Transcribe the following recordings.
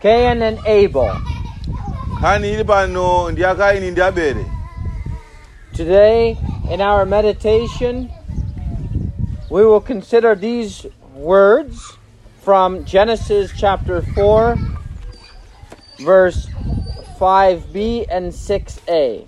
Cain and Abel. nkhani ili pano ndi ya kaini ndi abele Today, in our meditation, we will consider these words from Genesis chapter 4, verse 5b and 6a.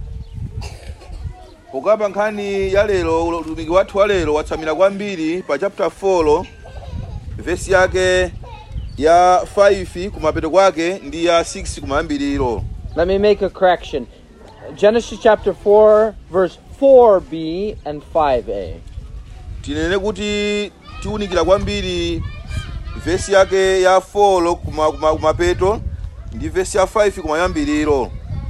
pokapa nkhani ya lero utumiki wathu wa lero watsamira kwambiri pa chapter 4 vesi yake ya 5 kumapeto kwake ndi ya 6 kumayambiriro Let me make a correction. Genesis chapter 4, verse 4b and 5a. tinene kuti tiwunikira kwambiri vesi yake ya 4 kuma- kuma- kumapeto ndi vesi ya 5 kumayambiriro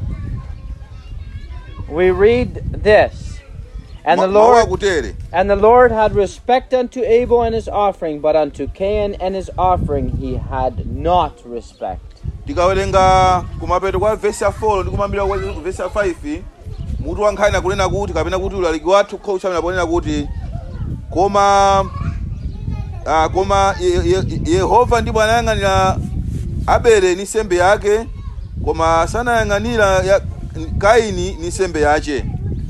We read this. And the Ma- mawu Lord akutere And the Lord had respect unto Abel and his offering, but unto Cain and his offering he had not respect. tikawerenga kumapeto kwa vesi ya 4 ndi kumambira kwa vesi ya 5 mutu wa nkhani akunena kuti kapena kuti ulaliki wathu kho uchamina ponena kuti koma ah, koma Ye- Ye- yehova ndipo anayang'anira abele ni sembe yake koma sanayang'anira ya kaini ni sembe yace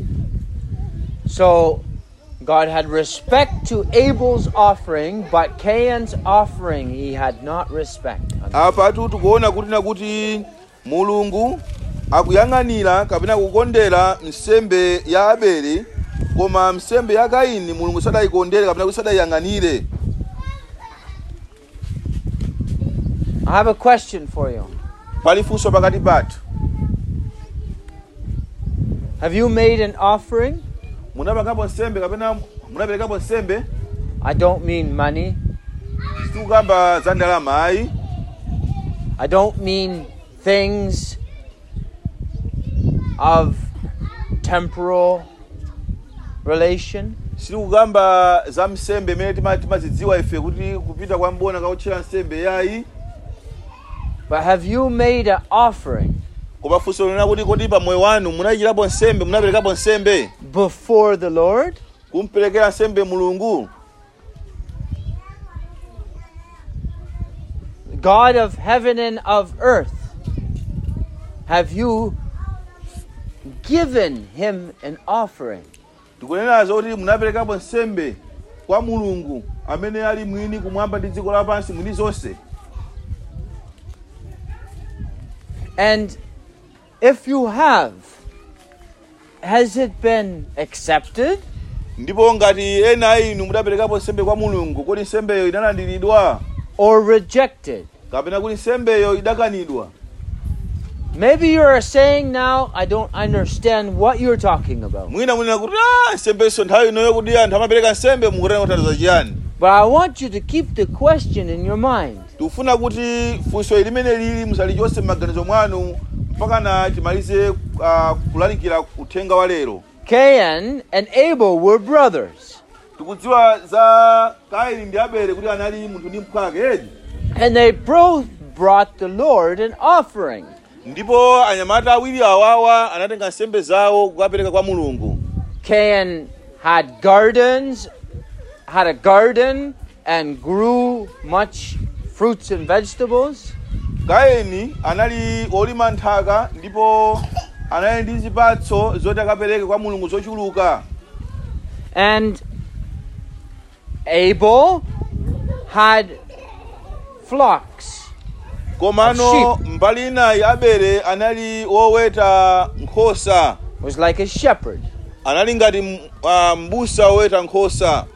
So God had respect to Abel's offering, but Cain's offering he had not respect. unto. apatu tikuona kuti na kuti mulungu akuyang'anira kapena kukondera nsembe ya abele koma nsembe ya kaini mulungu sadayikondere kapena kuti sadayiyang'anire I have a question for you. pali funso pakati pathu Have you made an offering? munapangapo nsembe kapena munaperekapo nsembe I don't mean money. sitikukamba za ndalama ayi I don't mean things of temporal relation. sitikukamba za msembe imene tima- timazidziwa ife kuti kupita kwa mbona kautchera nsembe yayi But have you made an offering koma funso lina kuti kodi pa moyo wanu munachitapo nsembe munaperekapo nsembe before the Lord? kumperekera nsembe mulungu God of heaven and of earth, have you given him an offering? tikunenazo kuti munaperekapo nsembe kwa mulungu amene ali mwini kumwamba ndi dziko lapansi mwini zonse And if you have, has it been accepted ndipo ngati ena a inu mudaperekapo nsembe kwa mulungu kodi nsembeyo inalandiridwa or rejected? kapena kuti nsembeyo idakanidwa Maybe you're saying now, I don't understand what you're talking about. mwina munena kuti "Ah, nsembeso nthawi inoyo kuti anthu amapereka nsembe mukutenga kuthandiza chiyani But I want you to keep the question in your mind. tikufuna kuti funso limene lili musalichose m'maganizo mwanu mpaka na timalize uh, kulalikira uthenga wa lero Cain and Abel were brothers, tikudziwa za kaini ndi abele kuti anali munthu ndi mphwake edi and they both brought the Lord an offering. ndipo anyamata awiri awawa anatenga nsembe zawo kukapereka kwa mulungu Cain had gardens, had a garden, and grew much fruits and vegetables. kaini anali olima nthaka ndipo anali ndi zipatso zoti akapereke kwa mulungu zochuluka And Abel had flocks. komano mbali inayi abele anali woweta nkhosa Was like a shepherd. anali ngati m- ah, m'busa woweta nkhosa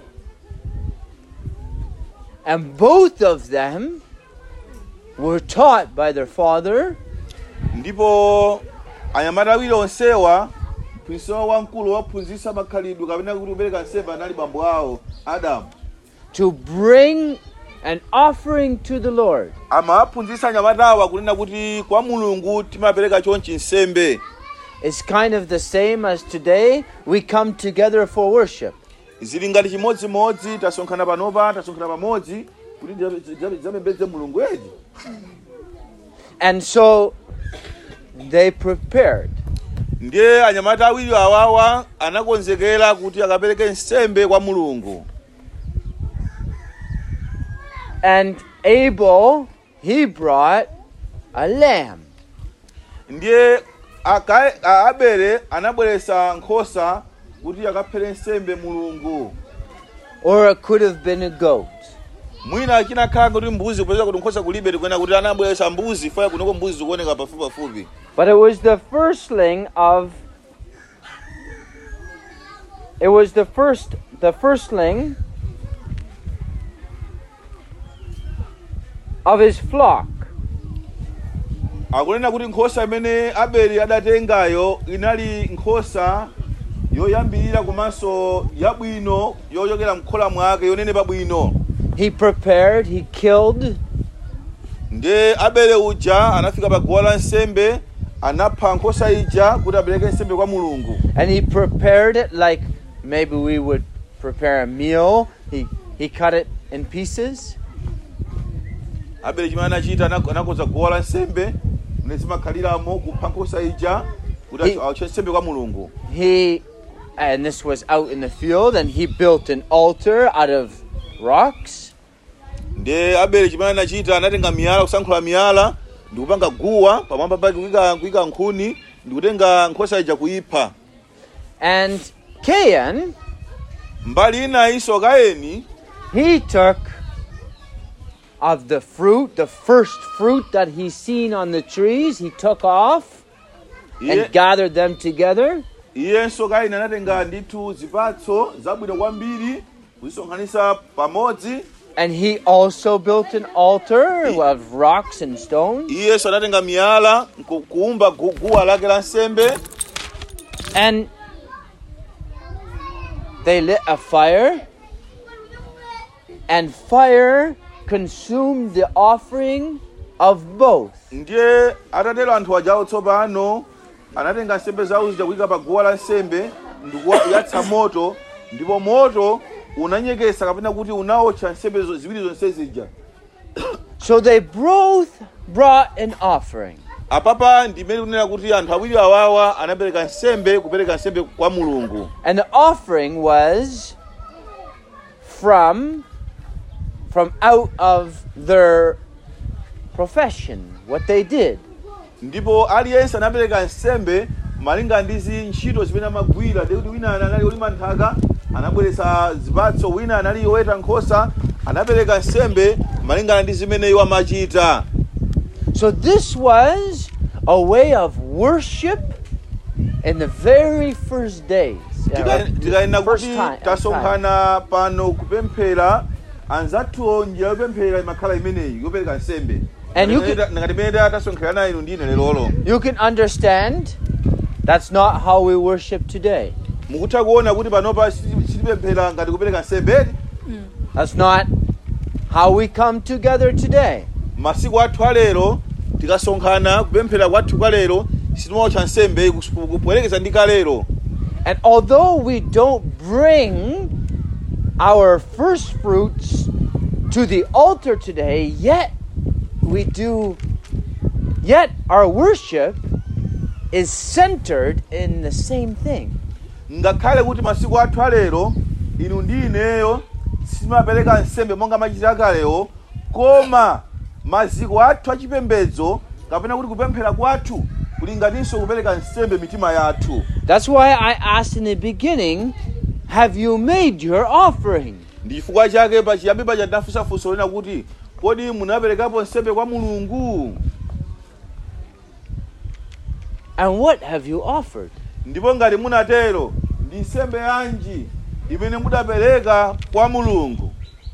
And both of them were taught by their father ndipo anyamata awiri onsewa mphunzitsi wamkulu waphunzitsa makhalidwe kapena kuti kupereka nsembe anali bambo awo adamu to bring an offering to the Lord. amawaphunzitsa anyamatawa kunena kuti kwa mulungu timapereka chonchi nsembe It's kind of the same as today we come together for worship. zili ngati chimodzimodzi tasonkhana panopa tasonkhana pamodzi kuti tidzapembedze mulungu edi And so they prepared. ndiye anyamata awiri awawa anakonzekera kuti akapereke nsembe kwa mulungu And Abel, he brought a lamb. ndiye Akai- a- abele anabweresa nkhosa kuti akaphere nsembe mulungu Or it could have been a goat. mwina chinakhala kuti mbuzi kupeza kuti nkhosa kulibe tikuyena kuti anabweresa mbuzi faya kunoko mbuzi zikuoneka pafupi pafupi But it was the firstling of it was the first the firstling of his flock. akunena kuti nkhosa imene abeli adatengayo inali nkhosa yoyambirira komanso yabwino yochokera mkhola mwake yonenepa bwino He prepared, he killed, ndiye abele uja anafika pa guwa la nsembe anapha nkhosa ija kuti apereke nsembe kwa mulungu and he prepared it like maybe we would prepare a meal. He he cut it in pieces abele chimene anachita anak- anakonza guwa la nsembe mene zimakhaliramo kupha nkhosa ija kuti He- ache nsembe kwa mulungu he and this was out in the field and he built an altar out of rocks ndiye abele chimene anachita anatenga miyala kusankhula miyala ndikupanga guwa pamwamba pake kuyika kuyika nkhuni ndikutenga nkhosa ija kuyipha and Cain mbali ina iso kaeni he took of the fruit the first fruit that he seen on the trees he took off iye and gathered them together iyenso kaini anatenga ndithu zipatso zabwino kwambiri kuzisonkhanitsa pamodzi and he also built an altar of rocks and stones iyenso anatenga miyala nku- kuumba gu- guwa lake la nsembe and they lit a fire and fire consumed the offering of both ndiye atatero anthu ajawo tsopano anatenga nsembe zawo zija kuyika pa guwa la nsembe ndikuyatsa moto ndipo moto unanyekesa kapena kuti unawotcha nsembe zo- ziwiri zonse zija so they both brought an offering apapa ndimene kunena kuti anthu awiri awawa anapereka nsembe kupereka nsembe kwa mulungu and the offering was from from out of their profession what they did ndipo aliyense anapereka nsembe malinga ndi ntchito zimene amagwira ndi kuti wina anali olima nthaka anabweretsa zipatso wina anali woweta nkhosa anapereka nsembe malingana ndi zimene iwo amachita So this was a way of worship in the very first days. uh, Tika- tikayenera first kuti time- time. tasonkhana pano kupemphera anzathuwo njira yopemphera imakhala imeneyi yopereka nsembe And you Ngati- ngati imene tasonkhana inu ndine lero You can understand that's not how we worship today. mukutha kuona kuti panopa siti- sitipemphera ngati kupereka nsembe That's not how we come together today. masiku athu alero tikasonkhana kupemphera kwathu kalero sitimawotcha nsembe kus- kupoyerekeza ndi kalero And although we don't bring our first fruits to the altar today, yet we do, yet our worship is centered in the same thing. ngakhale kuti masiku athu alero inu ndi ineyo sitimapereka nsembe monga machitira kalewo koma maziko athu achipembedzo kapena kuti kupemphera kwathu kulinganinso kupereka nsembe mitima yathu That's why I asked in the beginning, have you made your offering? ndi chifukwa chake pachiyambi paja tinafunsafunso lena kuti kodi munaperekapo nsembe kwa mulungu And what have you offered? ndipo ngati munatero ndi nsembe yanji imene mudapereka kwa mulungu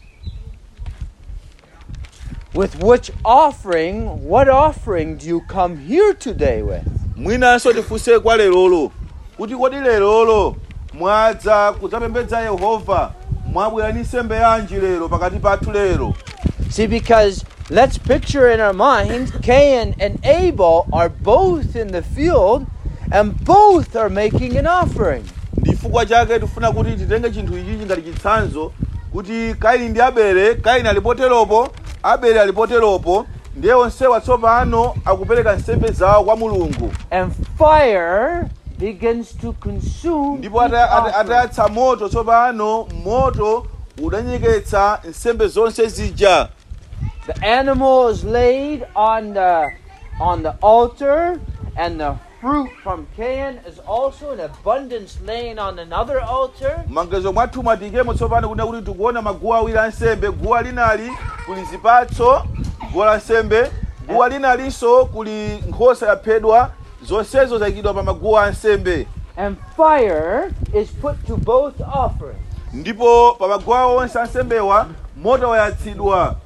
With which offering, what offering do you come here today with? mwinanso tifunse kwa lerolo kuti kodi lerolo mwadza kudzapembedza yehova mwabwera ndi nsembe yanji lero pakati pathu lero See, because let's picture in our minds Cain and Abel are both in the field and both are making an offering. ndi chifukwa chake tifuna kuti titenge chinthu ichichi ngati chitsanzo kuti kaini ndi abele kaini alipoteropo abele alipoteropo ndiye onsewa tsopano akupereka nsembe zawo kwa mulungu And fire begins to consume ndipo each ata- ata- offering. atayatsa moto tsopano moto udanyeketsa nsembe zonse zija The animal is laid on the on the altar, and the fruit from Cain is also in abundance laying on another altar. m'maganizo mwathu mwatikemo tsopano kunena kuti tikuona maguwa awiri ansembe guwa linali kuli zipatso guwa la nsembe guwa linalinso kuli nkhosa yaphedwa zonsezo zayikidwa pa maguwa ansembe And fire is put to both offerings. ndipo pa maguwa onse ansembewa moto wayatsidwa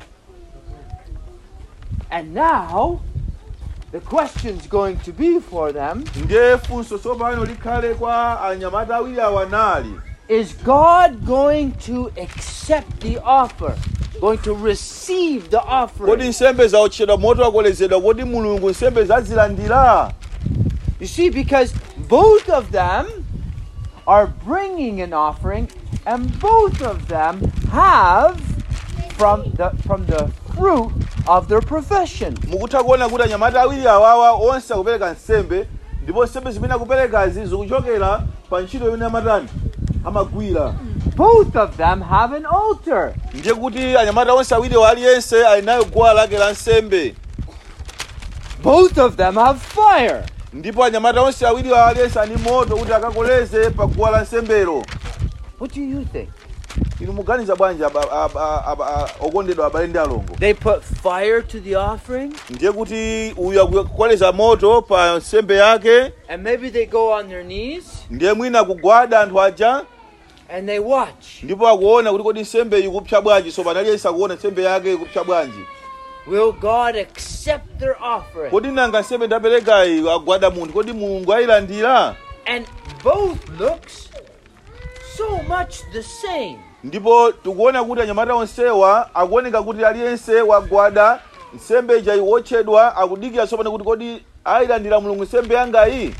And now, the question's going to be for them ndiye funso tsopano likhale kwa anyamata awiri awa nali Is God going to accept the offer? Going to receive the kodi offering? nsembe zaotchedwa moto wakolezedwa kodi mulungu nsembe zazilandira You see, because both of them are bringing an offering, and both of them have from the from the fruit of their profession. mukutha kuona kuti anyamata awiri awawa onse akupereka nsembe ndipo nsembe zimene akuperekazi zikuchokera pa ntchito imene amatani amagwira Both of them have an altar. ndiye kuti anyamata onse awiri aliyense ali nayo guwa lake la nsembe Both of them have fire. ndipo anyamata onse awiri aliyense ali moto kuti akakoleze pa guwa la nsembelo What do you think? inu muganiza bwanji aba- aba- aba- a- okondedwa abale ndi alongo They put fire to the offering, ndiye kuti uyu akukoleza moto pa nsembe yake and maybe they go on their knees ndiye mwina akugwada anthu aja and they watch. ndipo akuona kuti kodi nsembe ikupsa bwanji so panaliyense akuona nsembe yake ikupsa bwanji Will God accept their offering? kodi nanga nsembe ndaperekayi agwada munthu kodi mulungu ayilandira And both looks so much the same. ndipo tikuona kuti anyamata onsewa akuoneka kuti aliyense wagwada nsembe ija iwotchedwa akudikira tsopano kuti kodi ayilandira mulungu nsembe yangayi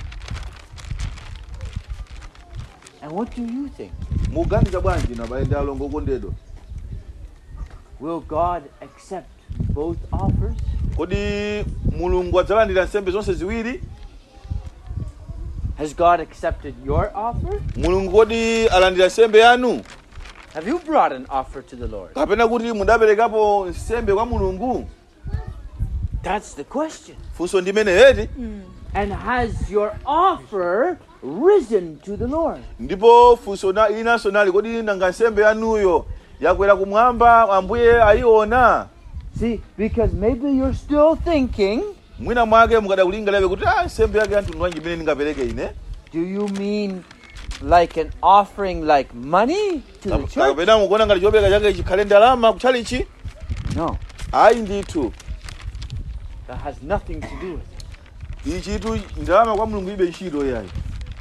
And what do you think? muganiza bwanji inu abale ndi alongo okondedwa Will God accept both offers? kodi mulungu adzalandira nsembe zonse ziwiri Has God accepted your offer? mulungu kodi alandira nsembe yanu Have you brought an offer to the Lord? kapena kuti mudaperekapo nsembe kwa mulungu That's the question. funso ndimene heti And has your offer risen to the Lord? ndipo funso na- inanso nali kodi nanga nsembe yanuyo yakwera kumwamba ambuye ayiona See, because maybe you're still thinking, mwina mwake mukadakulingalabe kuti ah, nsembe yake yanthu ndwanji imene ndingapereke ine do you mean like an offering like money to the church? kapena mukuona ngati chopereka chake chikhale ndalama kutchalichi No, ayi ndithu that has nothing to do with it. ichitu ndalama kwa mulungu ibe ntchito yayi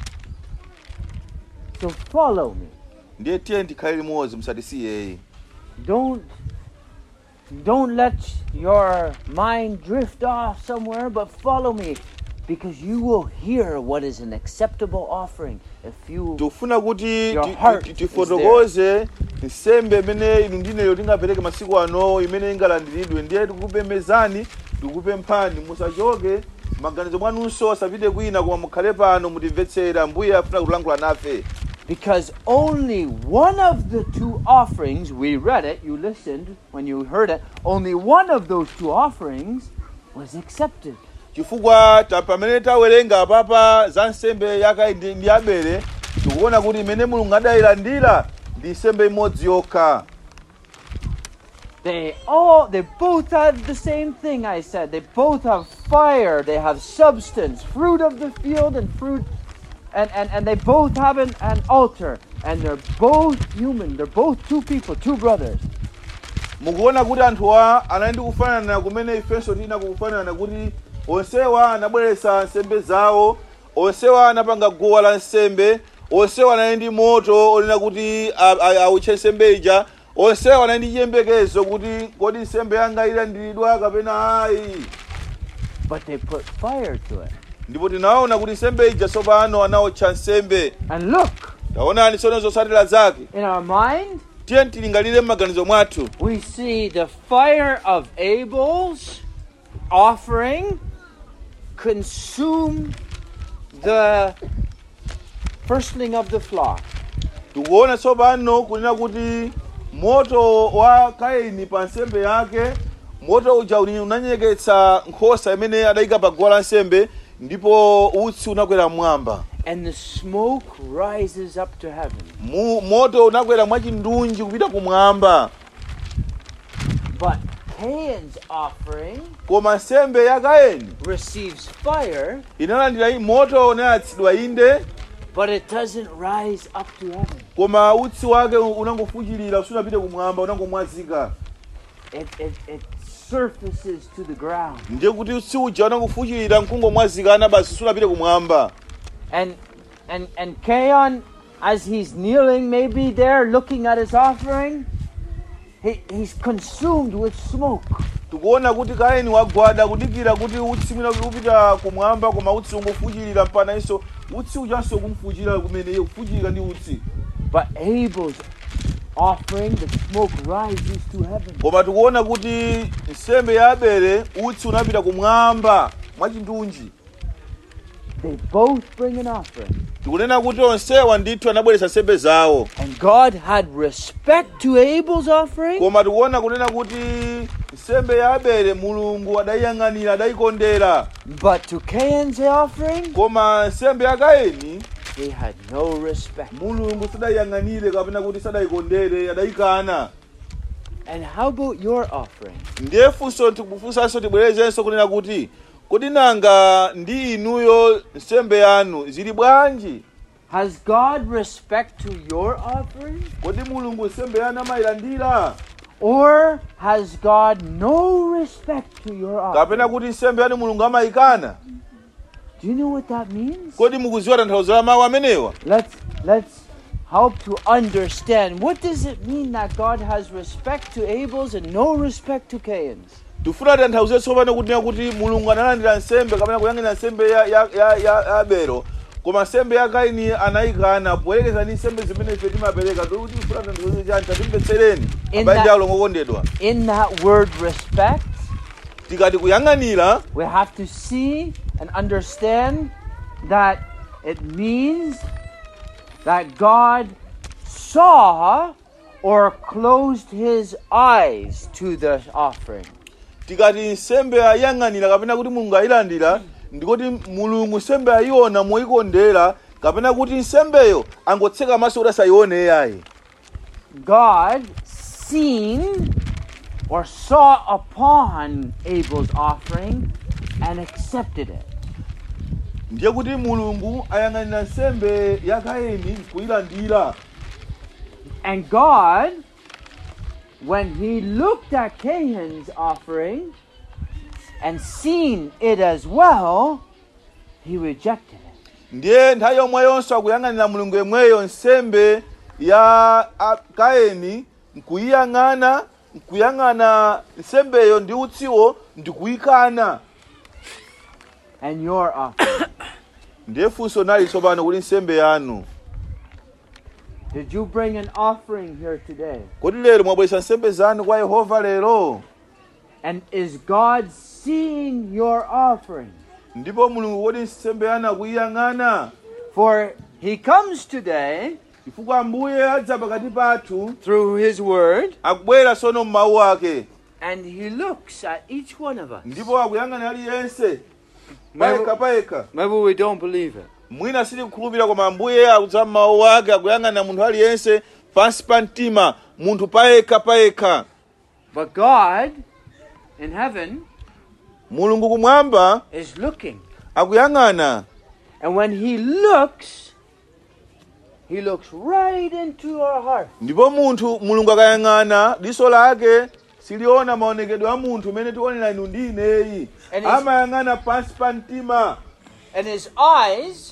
So follow me. ndiye tiye tikhale limodzi musatisiyeyi Don't don't let your mind drift off somewhere, but follow me because you will hear what is an acceptable offering if you tikufuna kuti Your ti- heart ti- is tifotokoze nsembe imene inu ndineyo tingapereke masiku ano imene ingalandiridwe ndiye tikupembezani tikupemphani musachoke maganizo mwanunso asapite kwina koma mukhale pano mutimvetsera mbuye afuna kulankhula nafe because only one of the two offerings we read it, you listened when you heard it, only one of those two offerings was accepted. chifukwa ta pamene tawerenga apapa za nsembe ya kaini ndi abele tikuona kuti imene mulungu adayilandira ndi nsembe imodzi yokha They all they both have the same thing I said. They both have fire, they have substance, fruit of the field and fruit and, and, and they both have an, an altar. And they're both human. They're both two people, two brothers. mukuona kuti anthuwa anali ndi kufanana kumene ifenso tina kukufanana kuti onsewa anabweretsa nsembe zawo onsewa anapanga guwa la nsembe onsewa anali ndi moto onena kuti a- a- awutche nsembe ija onsewa anali ndi chiyembekezo kuti kodi nsembe yanga ilandiridwa kapena ayi But they put fire to it. ndipo tinaona kuti nsembe ija tsopano anawotcha nsembe And look, taonani tsono zotsatira zake in our mind, tiye tilingalire m'maganizo mwathu we see the fire of Abel's offering consume the firstling of the flock. tikuona tsopano kunena kuti moto wa kaini pa nsembe yake moto uja uni- unanyeketsa nkhosa imene adayika pa guwa lansembe ndipo utsi unakwera mmwamba and the smoke rises up to heaven. Mu, moto unakwera mwachindunji kupita kumwamba But Cain's offering koma nsembe ya kaini receives fire, inalandira i- moto unayatsidwa inde but it doesn't rise up to heaven. koma utsi wake unangofuchilira sunapite kumwamba unangomwazika It, it, it surfaces to the ground. ndiye kuti utsi uja unangofuchilira mkungomwazikana basi sunapite kumwamba And and and Cain, as he's kneeling maybe there looking at his offering, he, he's consumed with smoke. tikuona kuti kaini wagwada kudikira kuti utsi mwina upita kumwamba koma utsi ungofuchilira mpana iso utsi ujanso kumfuchilira kumene iye kufuchilira ndi utsi But Abel's offering, the smoke rises to heaven. koma tikuona kuti nsembe ya abele utsi unapita kumwamba mwachindunji They both bring an offering. tikunena kuti onsewa ndithu anabweretsa nsembe zawo And God had respect to Abel's offering, koma tikuona kunena kuti nsembe ya abele mulungu adayiyang'anira adayikondera but to Cain's offering, koma nsembe ya kaini he had no respect. mulungu sadayiyang'anire kapena kuti sadayikondere adayikana And how about your offering? ndiye funso tikufunsanso tibwerezenso kunena kuti kodi nanga ndi inuyo nsembe yanu zili bwanji Has God respect to your offering? kodi mulungu nsembe yanu amayilandira Or has God no respect to your offering? kapena kuti nsembe yanu mulungu amayikana Do you know what that means? kodi mukuziwa tanthauzo la mawu amenewa Let's let's help to understand. What does it mean that God has respect to Abel's and no respect to Cain's? tifuna tanthauzo tsopano kunena kuti mulungu analandira nsembe kapena kuyang'anira nsembe ya, ya, ya, ya abelo koma nsembe ya kaini anayikana poyerekeza ndi nsembe zimene ife timapereka tikuti tifuna tanthauzo chani tatimvetsereni In abanja that- alo ngokondedwa In that word respect, tikati kuyang'anira we have to see and understand that it means that God saw or closed his eyes to the offering. tikati nsembe ayang'anira kapena kuti mulungu ayilandira ndikuti mulungu nsembe ayiona moyikondera kapena kuti nsembeyo angotseka maso kuti asayione yayi God seen or saw upon Abel's offering and accepted it. ndiye kuti mulungu ayang'anira nsembe ya kaini kuyilandira And God, when he looked at Cain's offering and seen it as well, he rejected it. ndiye nthawi yomwe yonse akuyang'anira mulungu yemweyo nsembe ya a- kaini nkuyiyang'ana nkuyang'ana nsembeyo ndi utsiwo ndikuyikana And your offering. ndiye funso nali tsopano kuti nsembe yanu Did you bring an offering here today? kodi lero mwabweretsa nsembe zanu kwa yehova lero And is God seeing your offering? ndipo mulungu kodi nsembe yanu akuyiyang'ana For he comes today chifukwa ambuye adza pakati pathu through his word akubwera sono m'mawu ake and he looks at each one of us. ndipo akuyang'ana aliyense Maybe, payekha payekha maybe we don't believe it. mwina sitikukhulupirira koma ambuye akudza m'mawu ake akuyang'ana munthu aliyense pansi pa mtima munthu payekha payekha But God in heaven mulungu kumwamba is looking. akuyang'ana And when he looks, he looks right into your heart. ndipo munthu mulungu akayang'ana diso lake siliona maonekedwe a munthu umene tionera inu ndi ineyi And his- amayang'ana pansi pa mtima And his eyes,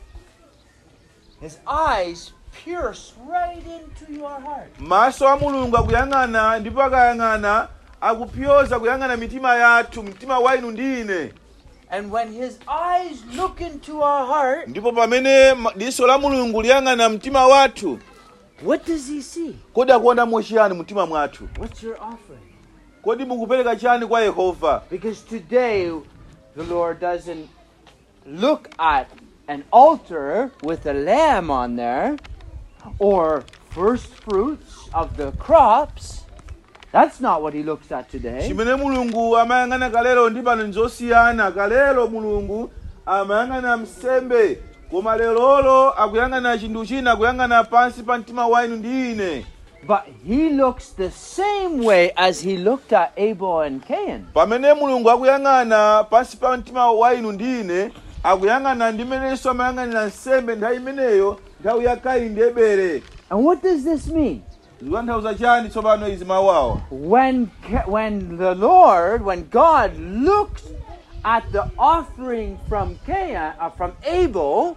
his eyes pierce right into your heart. maso a mulungu akuyang'ana ndipo akayang'ana akupyoza kuyang'ana mitima yathu mtima wa inu ndi ine And when his eyes look into our heart, ndipo pamene ma- diso la mulungu liyang'ana mtima wathu what does he see? kodi akuonamo chiyani mtima mwathu What's your offering? kodi mukupereka chiyani kwa yehova Because today, the Lord doesn't look at an altar with a lamb on there or first fruits of the crops. That's not what he looks at today. chimene mulungu amayang'ana kalero ndi pano nzosiyana kalero mulungu amayang'ana msembe koma lerolo akuyang'ana chinthu china akuyang'ana pansi pa mtima wa inu ndi ine But he looks the same way as he looked at Abel and Cain. pamene mulungu akuyang'ana pansi pa mtima wa inu ndi ine akuyang'ana ndi menenso amayang'anira nsembe nthawi imeneyo nthawi ya kaini ndi ebere And what does this mean? zikutanthauza chani tsopano izi mawu awa When, Ca- when the Lord, when God looks at the offering from Cain, uh, from Abel,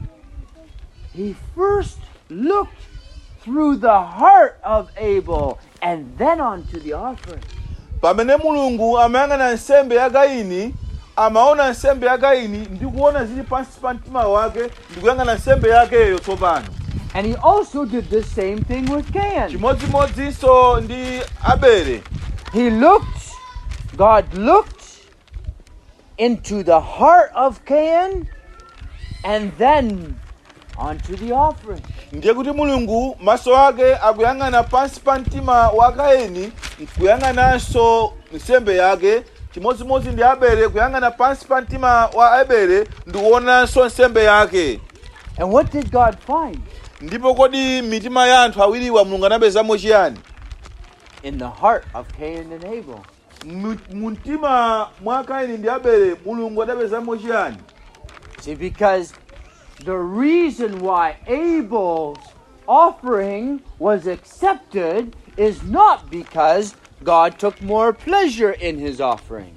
he first looked through the heart of Abel and then onto the offering. pamene mulungu amayang'ana nsembe ya kaini amaona nsembe ya kaini ndi kuona zili pansi pa mtima wake ndi kuyang'ana nsembe yakeyo tsopano And he also did the same thing with Cain. chimodzimodzinso ndi abele He looked, God looked into the heart of Cain and then onto the offering. ndiye kuti mulungu maso ake akuyang'ana pansi pa mtima wa kaini nkuyang'ananso nsembe yake chimodzimodzi ndi abele kuyang'ana pansi pa mtima wa abele ndi kuonanso nsembe yake And what did God find? ndipo kodi mitima ya anthu awiriwa mulungu anapezamo chiyani In the heart of Cain and Abel. Mu- mu mtima mwa kaini ndi abele mulungu adapezamo chiyani See, because the reason why Abel's offering was accepted is not because God took more pleasure in his offering.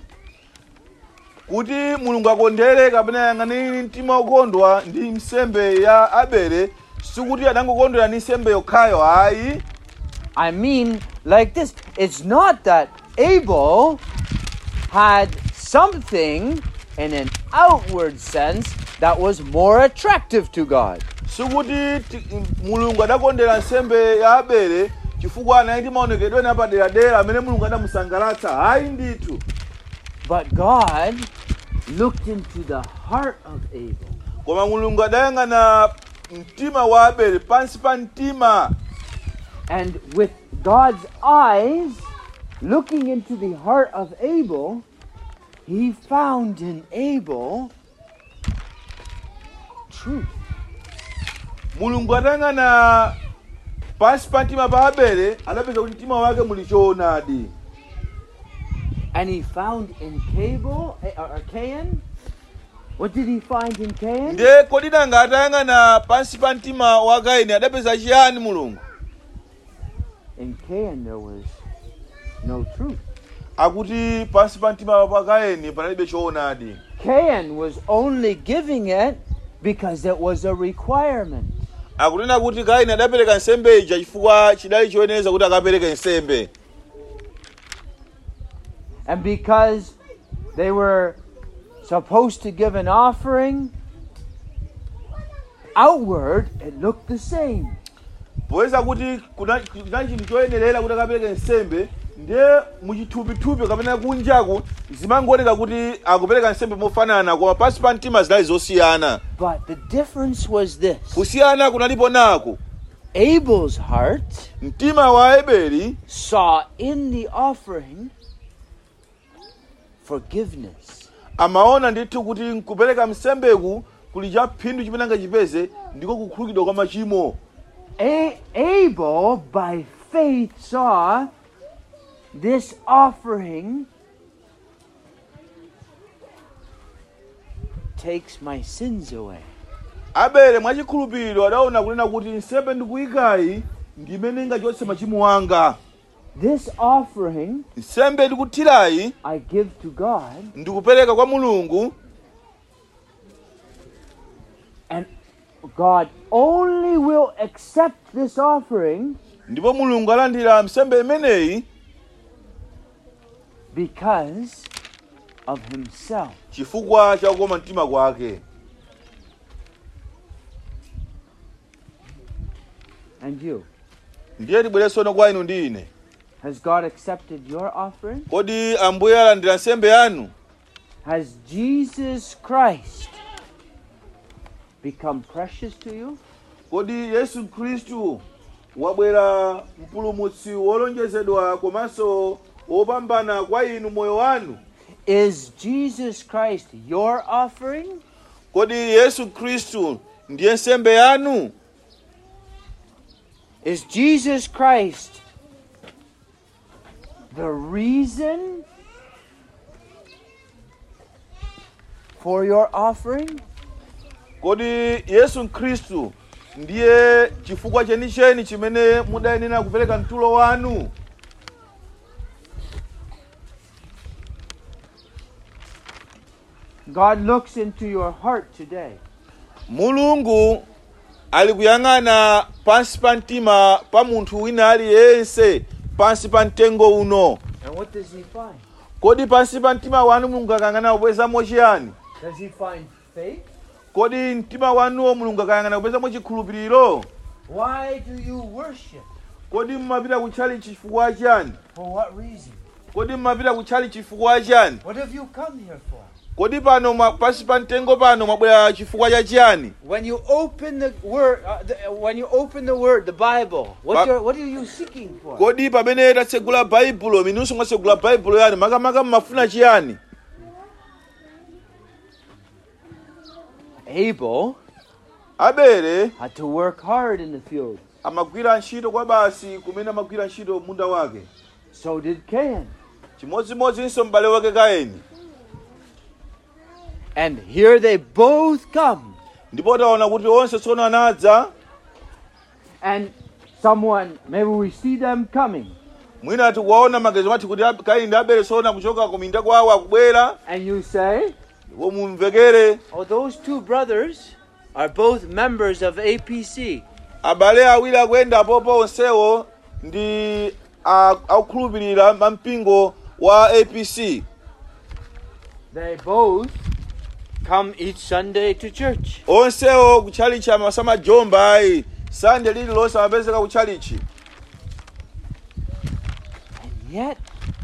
kuti mulungu akondere kapena yang'anire mtima okondwa ndi nsembe ya abele sikuti adangokondwera ndi nsembe yokhayo ayi I mean, like this it's not that Abel had something in an outward sense that was more attractive to God. sikuti ti- mulungu adakondera nsembe ya abele chifukwa anali ndi maonekedwe ena paderadera amene mulungu adamusangalatsa ayi ndithu But God looked into the heart of Abel. koma mulungu adayang'ana mtima wa abele pansi pa mtima And with God's eyes looking into the heart of Abel, he found in Abel truth. mulungu adayang'ana pansi pa mtima pa abele adapeza kuti mtima wake muli choonadi And he found in Cable, eh, or or Cain, what did he find in Cain? ndiye kodi nanga atayang'ana pansi pa mtima wa kaini adapeza chiyani mulungu In Cain there was no truth. akuti pansi pa mtima pa kaini panalibe choonadi Cain was only giving it because it was a requirement. akunena kuti kaini adapereka nsembe ija chifukwa chidali choyenera kuti akapereke nsembe And because they were supposed to give an offering, outward it looked the same. poyeza kuti kuna kuna chinthu choyenerera kuti akapereke nsembe ndiye muchithupithupi kapena kunjaku zimangooneka kuti akupereka nsembe mofanana koma pansi pa mtima zinali zosiyana But the difference was this kusiyana kunalipo naku Abel's heart mtima wa abeli saw in the offering forgiveness. amaona ndithu kuti nkupereka msembeku kuli cha phindu chimene angachipeze ndiko kukhululukidwa kwa machimo A- Abel, by faith, saw this offering takes my sins away. abele mwachikhulupiriro adaona kunena kuti nsembe ndikuyikayi ndimene ingachotse machimo anga This offering nsembe ndikuthirayi I give to God, ndikupereka kwa mulungu and God only will accept this offering ndipo mulungu alandira nsembe imeneyi because of Himself. chifukwa cha kukoma mtima kwake And you, ndiye tibweresono kwa inu ndi ine has God accepted your offering? kodi ambuye alandira nsembe yanu Has Jesus Christ become precious to you? kodi yesu khristu wabwera mpulumutsi wolonjezedwa komanso wopambana kwa inu moyo wanu Is Jesus Christ your offering? kodi yesu khristu ndiye nsembe yanu Is Jesus Christ the reason for your offering? kodi yesu khristu ndiye chifukwa chenicheni chimene mudayenera kupereka mtulo wanu God looks into your heart today. mulungu ali kuyang'ana pansi pa mtima pa munthu wina aliyense pansi pa mtengo uno And what does he find? kodi pansi pa mtima wanu mulungu akayang'ana kupezamo chiyani Does he find faith? kodi mtima wanuwo mulungu akayang'ana kupezamo chikhulupiriro Why do you worship? kodi mmapita kutchali chifukwa chani For what reason? kodi mmapita kutchali chifukwa chani What have you come here for? kodi pano mwa- pansi pa mtengo pano mwabwera chifukwa cha chiyani When you open the word, uh, the, uh, when you open the word, the Bible, what, Ba- you're, what are you seeking for? kodi pamene tatsegula baibulo minunso mwatsegula baibulo yani makamaka mmafuna chiyani Abel abele had to work hard in the field. amagwira ntchito kwa basi kumene amagwira ntchito munda wake So did Cain. chimodzimodzinso m'bale wake kaini And here they both come. ndipo taona kuti onse tsono anadza And someone, maybe we see them coming. mwina tikuwaona magezo mati kuti Ab- kaini ndi abele tsono kuchoka ku minda kwawo akubwera And you say, ndipo mumvekere oh, those two brothers are both members of APC. abale awiri akuyenda apopo onsewo ndi a- akukhulupirira mampingo wa apc They both come each Sunday to church. onsewo kutchalichi amasamajomba ayi sande lililonse amapezeka kutchalichi And yet,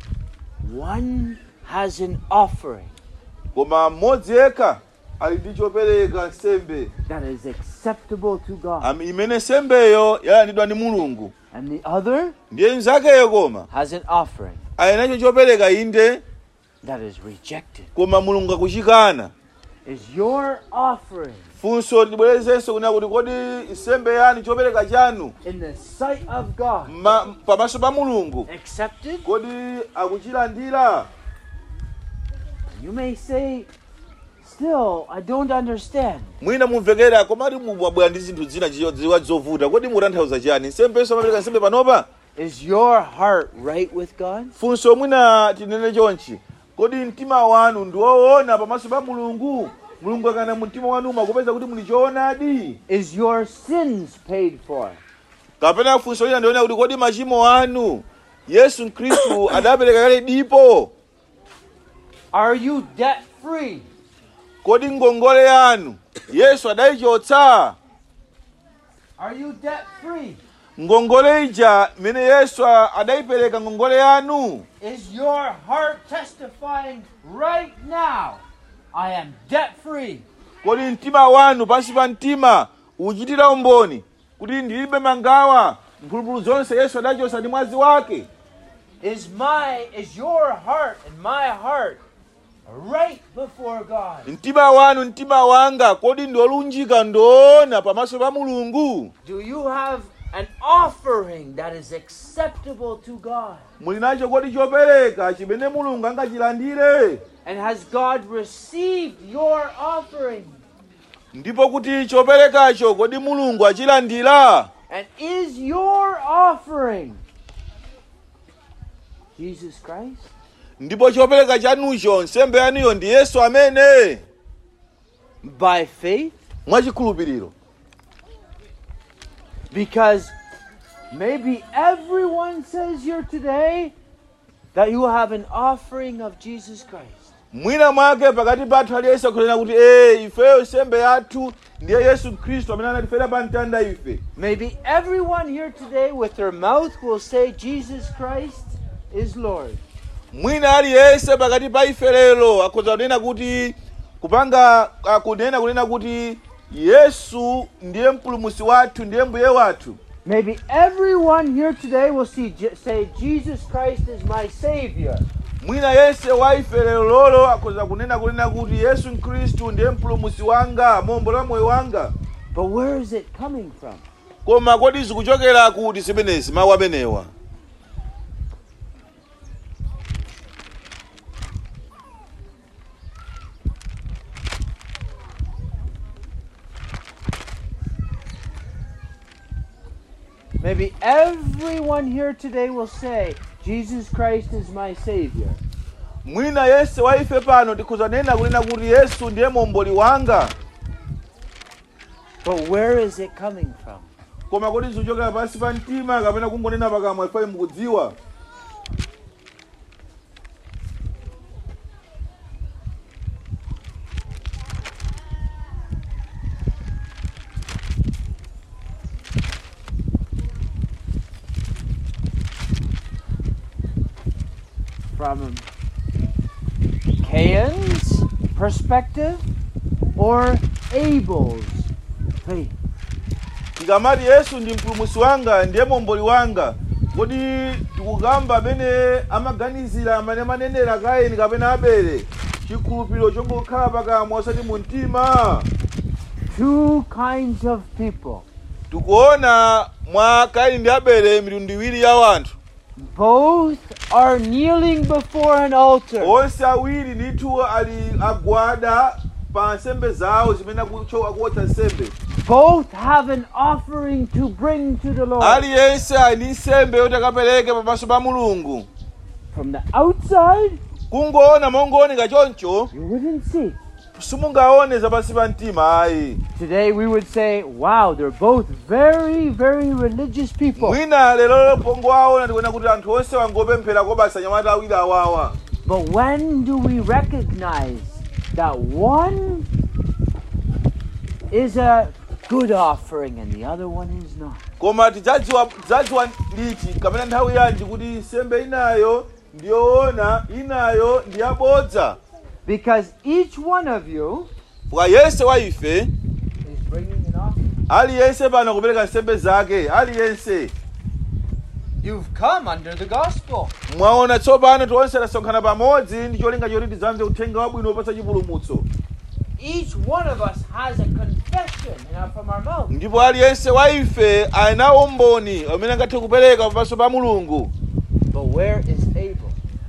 one has an offering koma mmodzi yekha ali ndi chopereka nsembe that is acceptable to God. Am- imene nsembeyo yalandidwa ndi mulungu And the other ndiye mnzakeyo koma has an offering ali nacho chopereka inde that is rejected. koma mulungu akuchikana Is your offering funso tibwerezenso kunena kuti kodi nsembe yanu chopereka chanu in the sight of God ma- pamaso pa mulungu accepted? kodi akuchilandira You may say, still, I don't understand. mwina mumvekera komati mubwabwera ndi zinthu zina ziyo- ziwa zovuta kodi mutanthauza chani nsembenso amapereka nsembe panopa Is your heart right with God? funso mwina tinene chonchi kodi mtima wanu ndi woona pamaso pa mulungu mulungu akana mumtima wanu makupeza kuti muli choonadi Is your sins paid for? kapena funso lina ndiona kuti kodi machimo anu yesu khristu adapereka kale dipo Are you debt free? kodi ngongole yanu yesu adayichotsa Are you debt free? ngongole ija imene yesu a- adayipereka ngongole yanu Is your heart testifying right now, I am debt free? kodi mtima wanu pansi pa mtima uchitira umboni kuti ndilibe mangawa mphulupulu zonse yesu adachotsa ndi mwazi wake Is my is your heart and my heart right before God? mtima wanu mtima wanga kodi ndiolunjika ndoona pamaso pa mulungu Do you have an offering that is acceptable to God? muli nacho kodi chopereka chimene mulungu angachilandire And has God received your offering? ndipo kuti choperekacho kodi mulungu achilandira And is your offering Jesus Christ? ndipo chopereka chanucho nsembe yanuyo ndi yesu amene By faith? mwachikhulupiriro Because maybe everyone says here today that you have an offering of Jesus Christ. mwina mwake pakati pathu aliyense akunena kuti ee ifeyo nsembe yathu ndiye yesu khristu amene anatifera pa mtanda ife Maybe everyone here today with their mouth will say Jesus Christ is Lord. mwina aliyense pakati pa ife lero akhoza kunena kuti kupanga akunena kunena kuti yesu ndiye mpulumusi wathu ndiye mbuye wathu Maybe everyone here today will see, Je- say, Jesus Christ is my Savior. mwina yense wa ife lero lolo akhoza kunena kunena kuti yesu mkhristu ndiye mpulumutsi wanga mombola moyo wanga But where is it coming from? koma kodi zikuchokera kuti zimenezi mawu amenewa Maybe everyone here today will say, Jesus Christ is my Savior. mwina yense wa ife pano tikhoza nena kunena kuti yesu ndiye momboli wanga But where is it coming from? koma kodi zikuchokera pansi pa mtima kapena kungonena pakamwa ife mukudziwa From Cain's perspective or Abel's faith? tikamati yesu ndi mpulumutsi wanga ndiye momboli wanga kodi tikukamba amene amaganizira amene amanenera kaini kapena abele chikhulupiriro chongokhala pakamwa osati mu mtima Two kinds of people. tikuona mwa kaini ndi abele mitundu iwiri ya wanthu Both are kneeling before an altar. onse awiri ndithu ali agwada pa nsembe zawo zimene akucho- akuwotcha nsembe Both have an offering to bring to the Lord. aliyense ali ndi nsembe yoti akapereke pamaso pa mulungu From the outside, kungoona mongooneka choncho you wouldn't see. simungaone zapansi pa mtima ayi Today we would say, wow, they're both very, very religious people. mwina lero pongo aona tikuona kuti anthu onse wangopemphera kobasa anyamata awiri awawa But when do we recognize that one is a good offering and the other one is not? koma tidzadziwa tidzadziwa liti kapena nthawi yanji kuti nsembe inayo ndiyoona inayo ndiyabodza Because each one of you kwa yense wa ife is bringing an offering. aliyense pano kupereka nsembe zake aliyense You've come under the gospel. mwaona tsopano tonse tasonkhana pamodzi ndi cholinga choti tidzamve uthenga wabwino wopatsa chipulumutso Each one of us has a confession in our- from our mouth. ndipo aliyense wa ife ali nawo umboni amene angathe kupereka pamaso pa mulungu But where is Abel?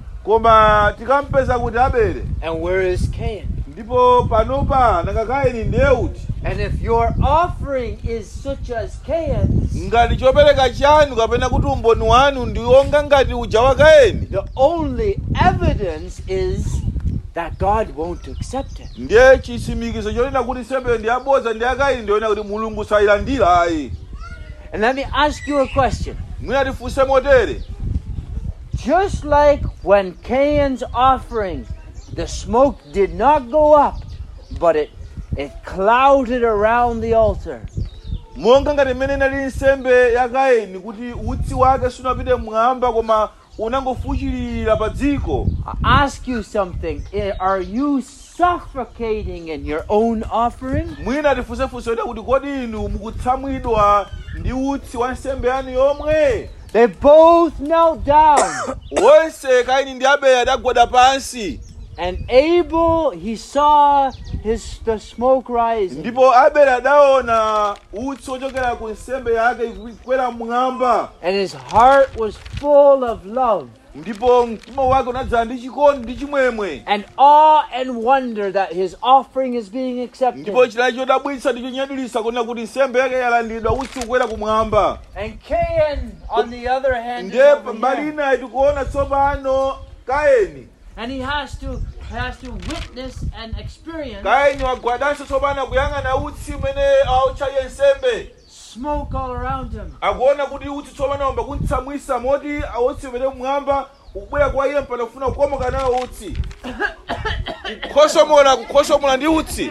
koma tikampeza kuti abele And where is Cain? ndipo panopa nanga kaini ndiye uti And if your offering is such as Cain's, ngati chopereka chanu kapena kuti umboni wanu ndi wonga ngati uja wa kaini the only evidence is that God won't accept it. ndiye chitsimikizo chonena kuti nsembeyo ndi yabodza ndi yakaini ndiyonena kuti mulungu sayilandira ayi And let me ask you a question. mwina tifunse motere Just like when Cain's offering, the smoke did not go up, but it it clouded around the altar. monga ngati mmene inali nsembe ya kaini kuti utsi wake sunapite mmwamba koma unangofuchilira pa dziko I ask you something. I- Are you suffocating in your own offering? mwina tifunsefunse kuti kuti kodi inu mukutsamwidwa ndi utsi wa nsembe yanu yomwe They both knelt down. wonse kaini ndi abele adagwada pansi And Abel, he saw his the smoke rising. ndipo abele adaona utsi wochokera ku nsembe yake ikukwera mmwamba And his heart was full of love ndipo mtima wake unadzala ndi chikondi ndi chimwemwe and awe and wonder that his offering is being accepted. ndipo chinali chodabwitsa ndi chonyadilitsa kuona kuti nsembe yake yalandidwa utsi kukwera kumwamba And Cain, on the other hand, is ndiye over mbali here. inayi tikuona tsopano kaini and he has to has to witness and experience kaini wagwadanso tsopano akuyang'ana utsi umene auchaye nsembe smoke all around him. akuona kuti utsi tsopano amba kuntsamwisa moti utsi umene mmwamba ukubwera kwa iye mpaka kufuna kukomoka nawo utsi kukhosomola kukhosomola ndi utsi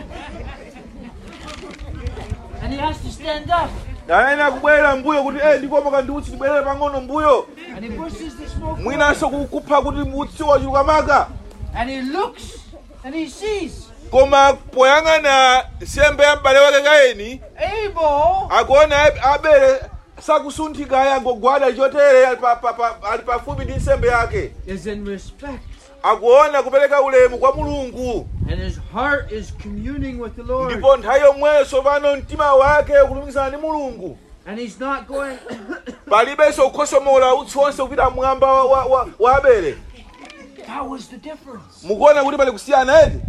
And he has to stand up ayene akubwerera mbuyo kuti eh ndikomoka ndi utsi ndibwerere pang'ono mbuyo and he pushes the smoke. mwinanso kukupha kuti utsi wachuluka maka And he looks and he sees koma poyang'ana nsembe ya m'bale wake kaini Abel akuona Ab- abele sakusunthika aya ngogwada chotere ali pa- pa- pa- ali pafupi ndi nsembe yake is in respect. akuona kupereka ulemu kwa mulungu And his heart is communing with the Lord. ndipo nthawi yomweyo pano mtima wake ukulumikizana ndi mulungu And he's not going, palibenso kukhosomola utsi wonse kupita mwamba wa, wa, wa, wa abele that was the difference. mukuona kuti pali kusiyana eti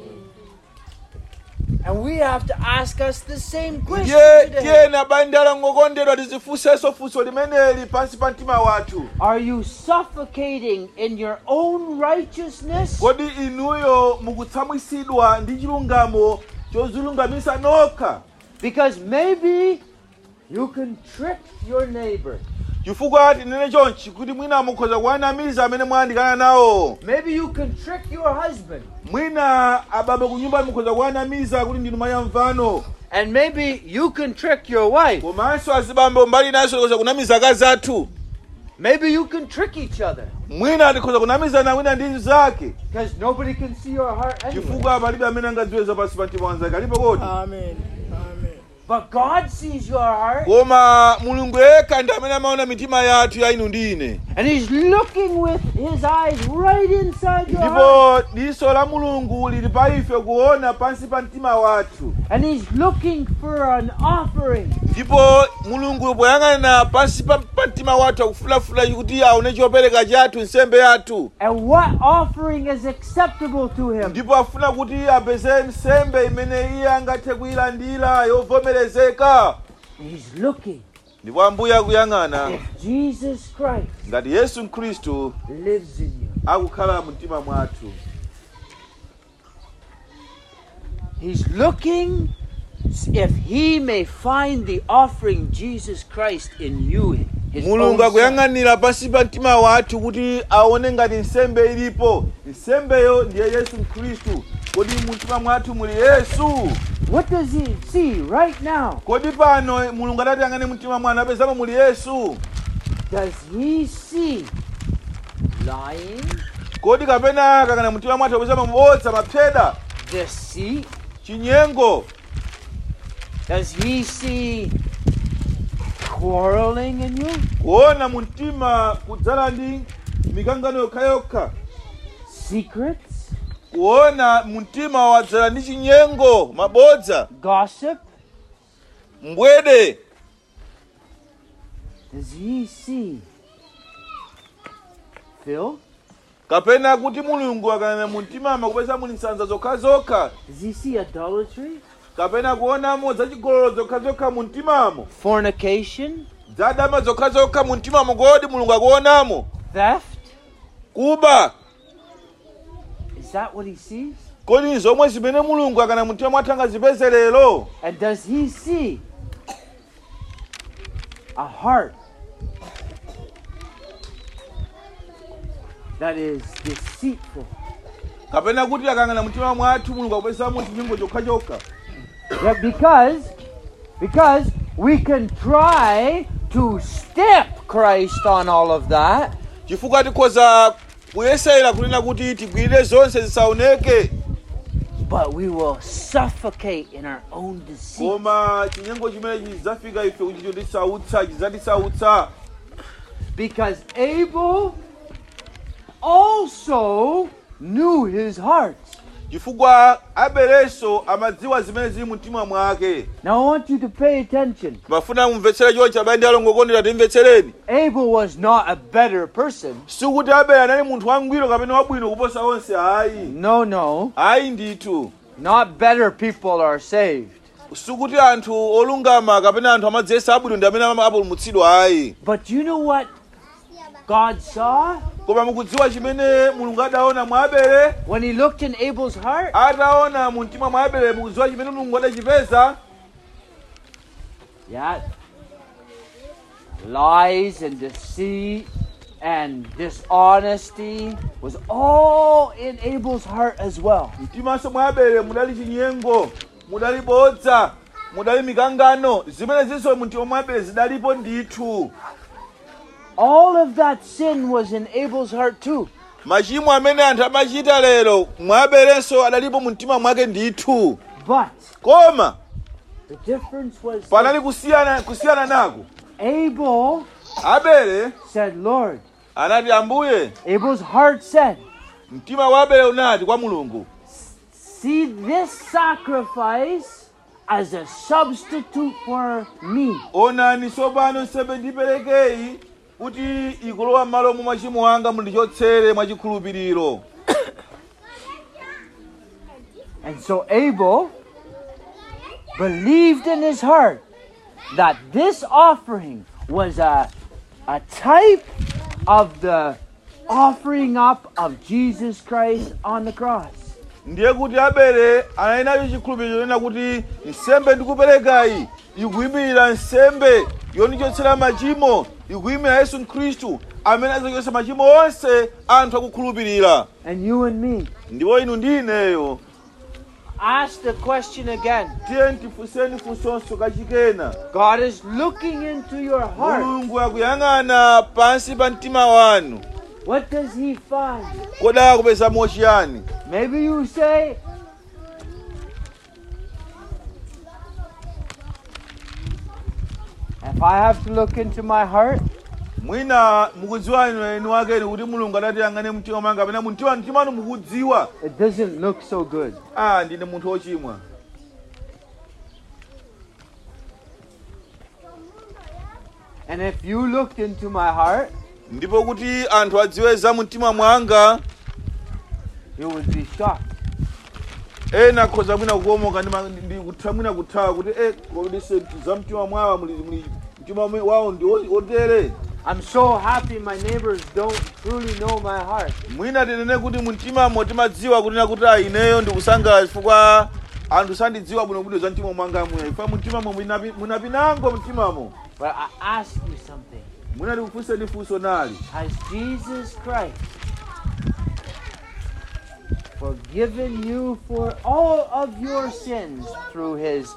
And we have to ask us the same question ndiye today. tiyena bandala ngokondedwa tizifunsenso funso limeneli pansi pa mtima wathu Are you suffocating in your own righteousness? kodi inuyo mukutsamwisidwa ndi chilungamo chozilungamisa nokha Because maybe you can trick your neighbor. chifukwa tinene chonchi kuti mwina mukhoza kuwanamiza amene mwayandikana nawo Maybe you can trick your husband. mwina ababa ku nyumba mukhoza kuwanamiza kuti ndinu mayi amvano And maybe you can trick your wife. komanso azibambo mbali naso tikhoza kunamiza akazi athu Maybe you can trick each other. mwina tikhoza kunamizana wina ndi zake Because nobody can see your heart anyway. chifukwa palibe amene angadziweza pansi pa mtima wanzake alipo kodi Amen. Amen. But God sees your heart. koma mulungu yekha ndi amene amaona mitima yathu ya inu ndi ine And He's looking with His eyes right inside your heart. ndipo diso la mulungu lili pa ife kuona pansi pa mtima wathu And He's looking for an offering. ndipo mulungu poyang'ana pansi pa pa mtima wathu akufunafuna kuti aone chopereka chathu nsembe yathu And what offering is acceptable to Him? ndipo afuna kuti apeze nsembe imene iye angathe kuyilandira yovomerezeka He's looking ndipo ambuye akuyang'ana if Jesus Christ ngati yesu khristu lives in you. akukhala mu mtima mwathu He's looking if He may find the offering Jesus Christ in you. His mulungu own Son. akuyang'anira pansi pa mtima wathu kuti aone ngati nsembe ilipo nsembeyo ndiye yesu khristu kodi mu mtima mwathu muli yesu What does He see right now? kodi pano mulungu atati ang'ane mtima mwanu apezamo muli yesu Does He see lying, kodi kapena kakana mtima mwathu apezamo mabodza mapseda deceit? chinyengo Does He see quarreling in you? kuona mu mtima kudzala ndi mikangano yokhayokha Secrets? kuona mu mtima wadzala ndi chinyengo mabodza Gossip? mbwede Does He see filth? kapena kuti mulungu akanena mu mtima makupeza muli nsanza zokhazokha Does He see idolatry? kapena kuonamo zachigololo zokhazokha mu mtimamo Fornication? zadama zokhazokha mu mtimamo kodi mulungu akuonamo Theft? kuba Is that what He sees? kodi zomwe zimene mulungu akana mu mtima mwathu angazipeze lero And does He see a heart that is deceitful? kapena kuti akang'ana mtima mwathu mulungu akupezamo chinyengo chokhachokha Yeah, because because we can try to step Christ on all of that, chifukwa tikhoza kuyesera kunena kuti tigwirire zonse zisaoneke but we will suffocate in our own deceit. koma chinyengo chimene chidzafika ife kuti chotisautsa chidzatisautsa Because Abel also knew his heart. chifukwa abelenso amadziwa zimene zili mu mtima mwake Now I want you to pay attention. mafuna mumvetsere chonchi abale ndi alongo okondedwa timvetsereni Abel was not a better person. sikuti abele anali munthu wangwiro kapena wabwino kuposa onse ayi No, no. ayi ndithu Not better people are saved. sikuti anthu olungama kapena anthu amadziyesa abwino ndi amene ama- apulumutsidwa ayi But you know what God saw koma mukudziwa chimene mulungu adaona mwa abele when he looked in Abel's heart? ataona mu mtima mwa abele mukudziwa chimene mulungu adachipeza Yeah. Lies and deceit and dishonesty was all in Abel's heart as well. mtimanso mwa abele mudali chinyengo mudali bodza mudali mikangano zimene zinso mu mtima mwa abele zidalipo ndithu All of that sin was in Abel's heart too. machimo amene anthu amachita lero mwa abelenso adalipo mu mtima mwake ndithu But koma the difference was panali kusiyana kusiyana nako Abel abele said, Lord, anati ambuye Abel's heart said, mtima wa abele unati kwa mulungu See this sacrifice as a substitute for me. onani tsopano nsembe ndiperekeyi kuti ikulowa m'malo mwa machimo anga mundichotsere mwachikhulupiriro And so Abel believed in his heart that this offering was a, a type of the offering up of Jesus Christ on the cross. ndiye kuti abele anali nacho chikhulupiriro chonena kuti nsembe ndikuperekayi ikuyimirira nsembe yondichotsera machimo ikuyimira yesu khristu amene azachotsa machimo onse anthu akukhulupirira And you and me. ndipo inu ndi ineyo Ask the question again. tiye tifunseni funsonso kachikena God is looking into your heart. mulungu akuyang'ana pansi pa mtima wanu What does he find? kodi akupezamo chiyani Maybe you say, If I have to look into my heart, mwina mukudziwa inu eni wakeni kuti mulungu adati yang'ane mtima mwanga kapena mumtima mtima wanu mukudziwa it doesn't look so good. ah ndine munthu wochimwa And if you looked into my heart, ndipo kuti anthu adziwe za mtima mwanga you would be shocked. ena akhoza mwina kukomoka ndi ma- ndi kutha mwina kuthawa kuti e kodi se za mtima mwawa muli muli mtima mwe- wawo ndi oti- otere I'm so happy my neighbors don't truly know my heart. mwina tinene kuti mumtimamo timadziwa kunena kuti a ineyo ndikusangalala chifukwa anthu sandidziwa bwinobwino za mtima mwanga mwe chifukwa mumtimamo munapi- munapinango mtimamo But I ask you something. mwina ndikufunseni funso nali Has Jesus Christ forgiven you for all of your sins through his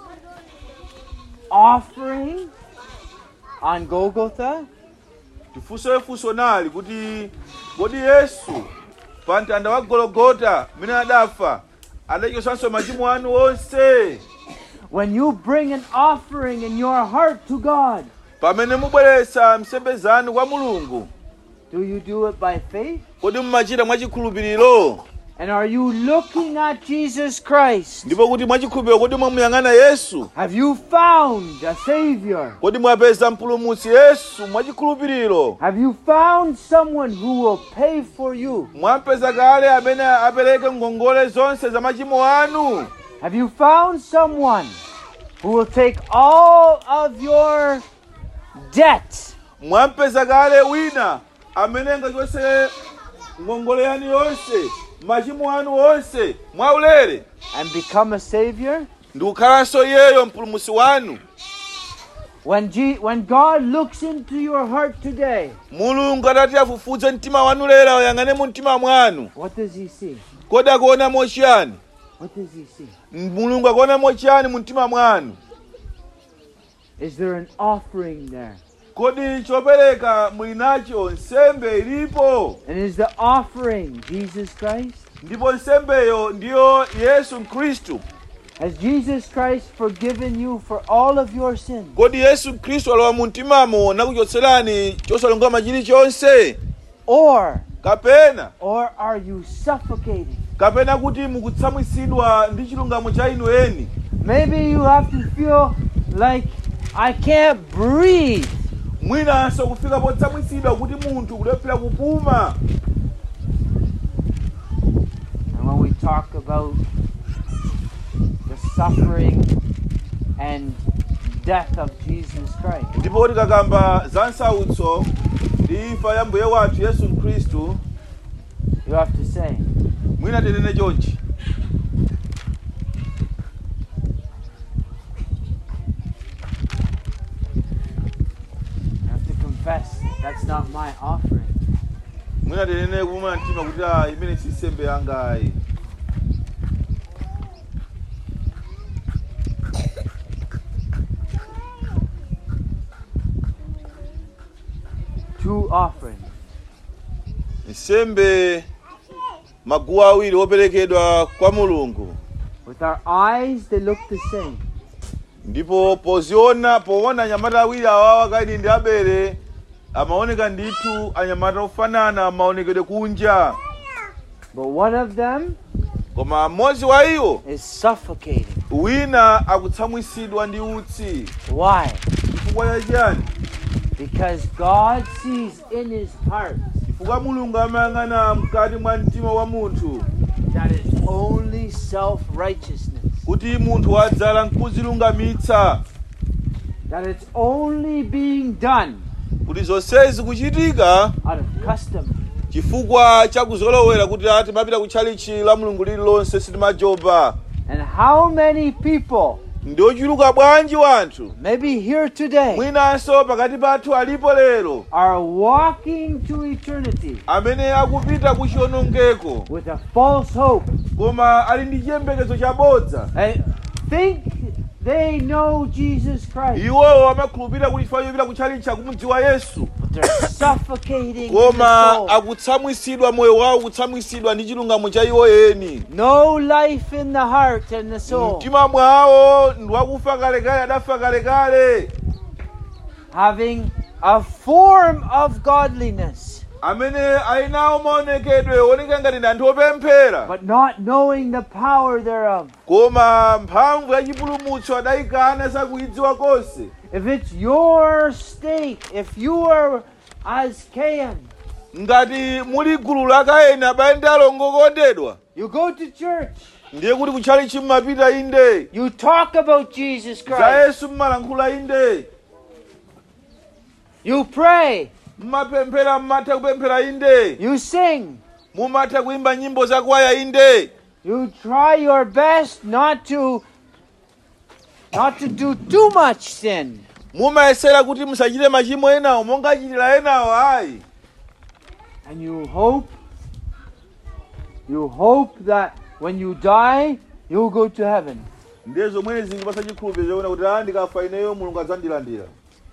offering on Golgotha? tifunso funso nali kuti kodi yesu pa mtanda wa gologota mmene adafa adachotsanso machimo anu onse When you bring an offering in your heart to God, pamene mubweretsa nsembe zanu kwa mulungu do you do it by faith? kodi mumachita mwachikhulupiriro And are you looking at Jesus Christ? ndipo kuti mwachikhulupiriro kodi mwamuyang'ana yesu Have you found a Savior? kodi mwapeza mpulumutsi yesu mwachikhulupiriro Have you found someone who will pay for you? mwampeza kale amene apereke ngongole zonse za machimo anu Have you found someone who will take all of your debt mwampeza kale wina amene angachotse ngongole yanu yonse machimo anu onse mwaulere and become a Savior? ndikukhalanso iyeyo mpulumutsi wanu When, G- when God looks into your heart today, mulungu atati afufuze mtima wanu lero ayang'ane mu mtima mwanu what does He see? kodi akuonamo chiyani What does He see? mulungu akuonamo chiyani mu mtima mwanu Is there an offering there? kodi chopereka muli nacho nsembe ilipo And is the offering Jesus Christ? ndipo nsembeyo ndiyo yesu khristu Has Jesus Christ forgiven you for all of your sins? kodi yesu khristu alowa mu mtimamo nakuchotserani chosalungama chilichonse Or, kapena or are you suffocating? kapena kuti mukutsamwitsidwa ndi chilungamo cha inu eni Maybe you have to feel like I can't breathe. mwinanso kufika potsamwitsidwa kuti munthu kulephera kupuma And when we talk about the suffering and death of Jesus Christ, ndipo tikakamba za nsautso ndi imfa ya mbuye wathu yesu khristu you have to say, mwina tinene chonchi you have to confess that's not my offering. mwina tinene kupuma mtima kuti ah, imene si nsembe yangayi Two offerings. nsembe maguwa awiri operekedwa kwa mulungu With our eyes, they look the same. ndipo poziona poona anyamata awiri awawa kaini ndi abele amaoneka ndithu anyamata ofanana maonekedwe kunja But one of them koma mmodzi wa iwo is suffocating. wina akutsamwisidwa ndi utsi Why? chifukwa chachiyani Because God sees in his heart chifukwa mulungu amayang'ana mkati mwa mtima wa munthu that it's only self righteousness, kuti munthu wadzala nkuzilungamitsa that it's only being done kuti zonsezi kuchitika out of custom. chifukwa chakuzolowera kuti ati mapita kutchalichi la mulungu lililonse sitimajoba And how many people, ndi ochuluka bwanji wanthu maybe here today, mwinanso pakati pathu alipo lero are walking to eternity amene akupita ku chiwonongeko with a false hope koma ali ndi chiyembekezo chabodza and think they know Jesus Christ, iwowo amakhulupirira kuti chifukwa chopita kutchalichi akumudziwa yesu but they're suffocating in the koma soul. akutsamwisidwa moyo wawo kutsamwisidwa ndi chilungamo cha iwo eni No life in the heart and the soul, mtima mwawo ndi wakufa kalekale adafa kalekale having a form of godliness, amene ali nawo maonekedwe oneka ngati ndi anthu opemphera but not knowing the power thereof. koma mphamvu ya chipulumutso adayikana sakuyidziwa konse If it's your state, if you are as Cain, ngati muli gulu la kaini abale ndi alongo okondedwa you go to church, ndiye kuti kutchalichi mmapita inde you talk about Jesus za Christ, yesu mmalankhula inde you pray, mmapemphera mmatha kupemphera inde you sing, mumatha kuimba nyimbo za kwaya inde you try your best not to not to do too much sin. mumayesera kuti musachite machimo enawo monga achitira enawo ayi And you hope you hope that when you die you'll go to heaven. ndiye zomwene zingipasa chikhulupiriro chakuti kuti a ndikafa ineyo mulungu adzandilandira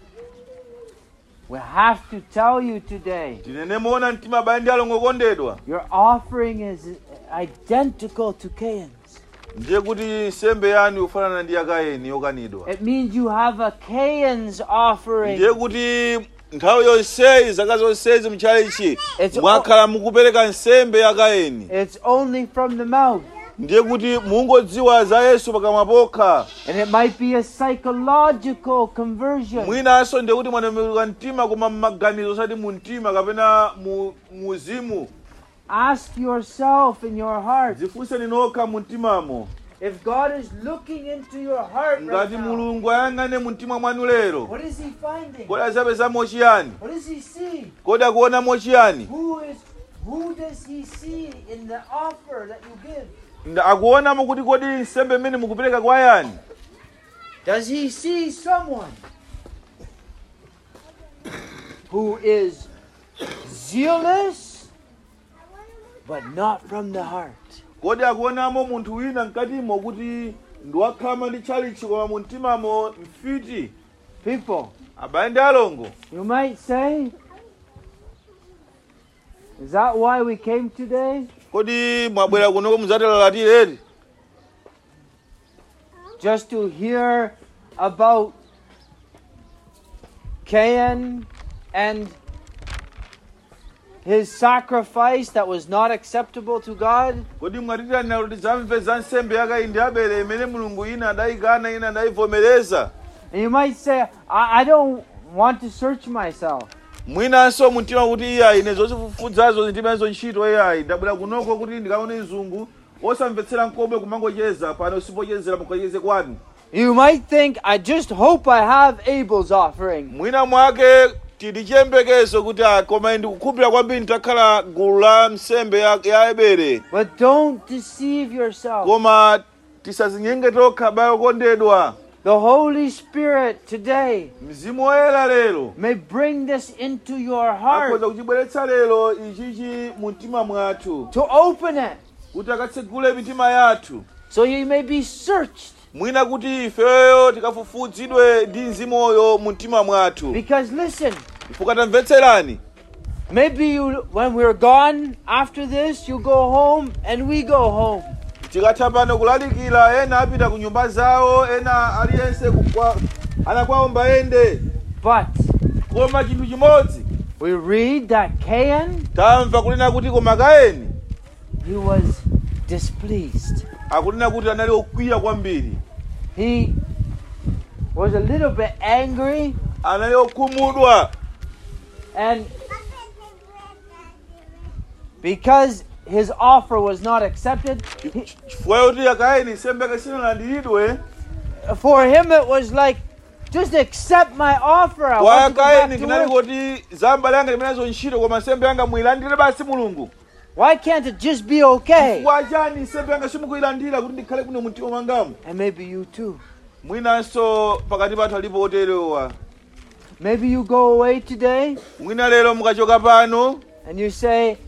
We have to tell you today tinene moona mtima abale ndi alongo okondedwa your offering is identical to Cain's. ndiye kuti nsembe yanu yofanana ndi yakaini yokanidwa It means you have a Cain's offering. ndiye kuti nthawi yonseyi zaka zonsezi mchalichi It's mwakhala mukupereka nsembe yakaini It's only from the mouth. ndiye kuti mungodziwa za yesu pakamwa pokha And it might be a psychological conversion. mwinanso ndiye kuti mwatembenuka mtima koma mmaganizo osati mu mtima kapena mu muzimu Ask yourself in your heart zifunseni nokha mu mtimamo if God is looking into your heart right ngati now, mulungu ayang'ane mu mtima mwanu lero what is He finding? kodi azapezamo chiyani What does He see? kodi akuonamo chiyani Who is who does He see in the offer that you give? Nda- akuonamo kuti kodi nsembe imene mukupereka kwa yani Does He see someone who is zealous but not from the heart? kodi akuonamo munthu wina mkatimo kuti ndiwakhama ndi tchalichi koma mu mtimamo mfiti People, abale ndi alongo you might say, is that why we came today? kodi mwabwera kunoko mudzatilalatire Just to hear about Cain and his sacrifice that was not acceptable to God? kodi mwatitanira kuti zamve za nsembe yakaini ndi abele imene mulungu ina adayikana ina adayivomereza And you might say, I, I don't want to search myself. mwinanso mumtima kuti iyayi ine zozifufudzazo ndimezo ntchito iyayi ndabwera kunoko kuti ndikaone mzungu osamvetsera nkomwe kumangocheza pano sipochezera mukacheze kwanu You might think, I just hope I have Abel's offering. mwina mwake tili chiyembekezo kuti ah, koma ndikukhulupirira kwambiri nditakhala gulu la nsembe ya, ya ebere But don't deceive yourself. koma tisazinyenge tokha abale okondedwa The Holy Spirit today mzimu woyera lero may bring this into your heart akhoza kuchibweretsa lero ichichi mu mtima mwathu to open it kuti akatsegule mitima yathu so you may be searched. mwina kuti ifeyo tikafufudzidwe ndi mzimuyo mu mtima mwathu Because listen, chifukwa tamvetserani maybe you when we're gone after this, you go home and we go home. tikatha pano kulalikira ena apita ku nyumba zawo ena aliyense kukwa- anakwawomba ende But koma chinthu chimodzi we read that Cain, tamva kunena kuti koma kaini he was displeased. akunena kuti anali okwiya kwambiri He was a little bit angry anali okhumudwa and because his offer was not accepted, he, chifukwa yoti akaini nsembe yake sinalandiridwe for him it was like, just accept my offer. I kwa want to go back kaini to kinali work. kuti zamba langa limenezo ntchito koma nsembe yanga muyilandire basi mulungu Why can't it just be okay? chifukwa chani nsembe yanga simukuyilandira kuti ndikhale kuno mtima mwangamu And maybe you too. mwinanso pakati pathu alipo oterewa Maybe you go away today mwina lero mukachoka pano and you say,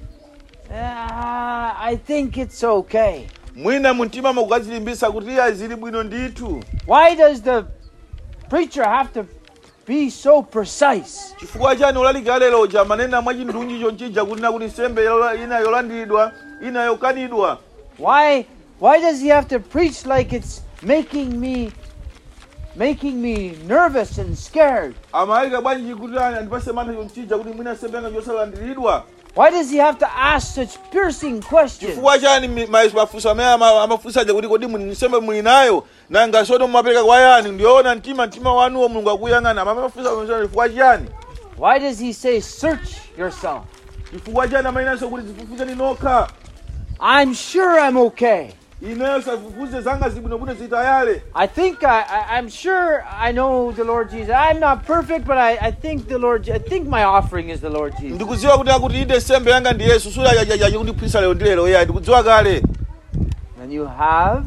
ah, I think it's okay. mwina mumtima mukukadzilimbisa kuti iya zili bwino ndithu Why does the preacher have to be so precise? chifukwa chani ulalikira lero uja manena mwa chindunji chonchija kunena kuti nsembe yola- ina yolandiridwa ina yokanidwa Why why does he have to preach like it's making me making me nervous and scared? amalika bwanji kuti ani andipase mantha chonchija kuti mwina nsembe yanga yosalandiridwa Why does he have to ask such piercing questions? chifukwa chani mi- ma- mafunso amene ama- amafunsaja kuti kodi muli nsembe muli nayo nanga soto mumapereka kwa yani ndiyoona mtima mtima wanuwo mulungu akuyang'ana amafunsa chifukwa chani Why does he say search yourself? chifukwa chani amayinanso kuti zifufuzeni nokha I'm sure I'm okay. ineyo safufuze zanga zibwinobwino zitayale I think I, I I'm sure I know the Lord Jesus. I'm not perfect, but I, I think the Lord Je- I think my offering is the Lord Jesus. ndikudziwa kuti akuti inde nsembe yanga ndi yesu sulayayayayi kundiphunzitsa lero ndi lero ya ndikudziwa kale And you have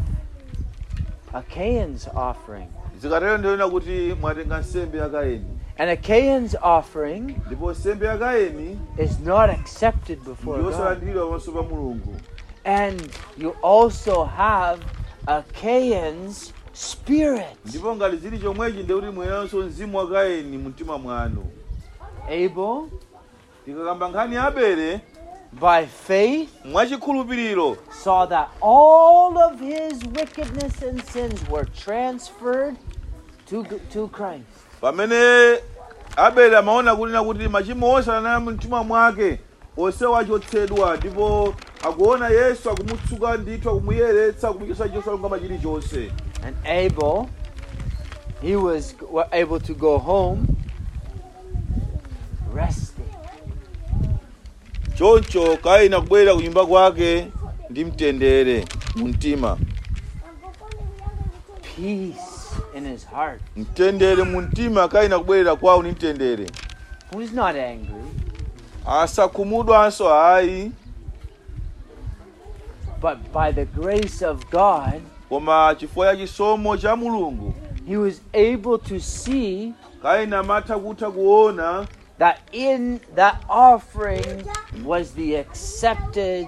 a Cain's offering. zikatero ndiyona kuti mwatenga nsembe ya kaini And a Cain's offering ndipo nsembe ya kaini is not accepted before God. ndiyosalandiridwa pamaso pa mulungu And you also have a Cain's spirit. ndipo ngati zili chomwechi ndikuti mwenanso mzimu wa kaini mumtima mwanu Abel, tikakamba nkhani ya abele by faith, mwachikhulupiriro saw that all of his wickedness and sins were transferred to, to Christ. pamene abele amaona kunena kuti machimo onse anali mumtima mwake onsewo achotsedwa ndipo akuona yesu akumutsuka ndithu akumuyeretsa akumuchotsa chosalungama chilichonse And Abel, he was g- wa- able to go home resting. choncho kaini akubwerera ku nyumba kwake ndi mtendere mu mtima Peace in his heart. mtendere mu mtima kaini akubwerera kwawo ndi mtendere He was not angry, asakhumudwanso ayi but by the grace of God, koma chifukwa cha chisomo cha mulungu he was able to see kaini amatha kutha kuona that in that offering was the accepted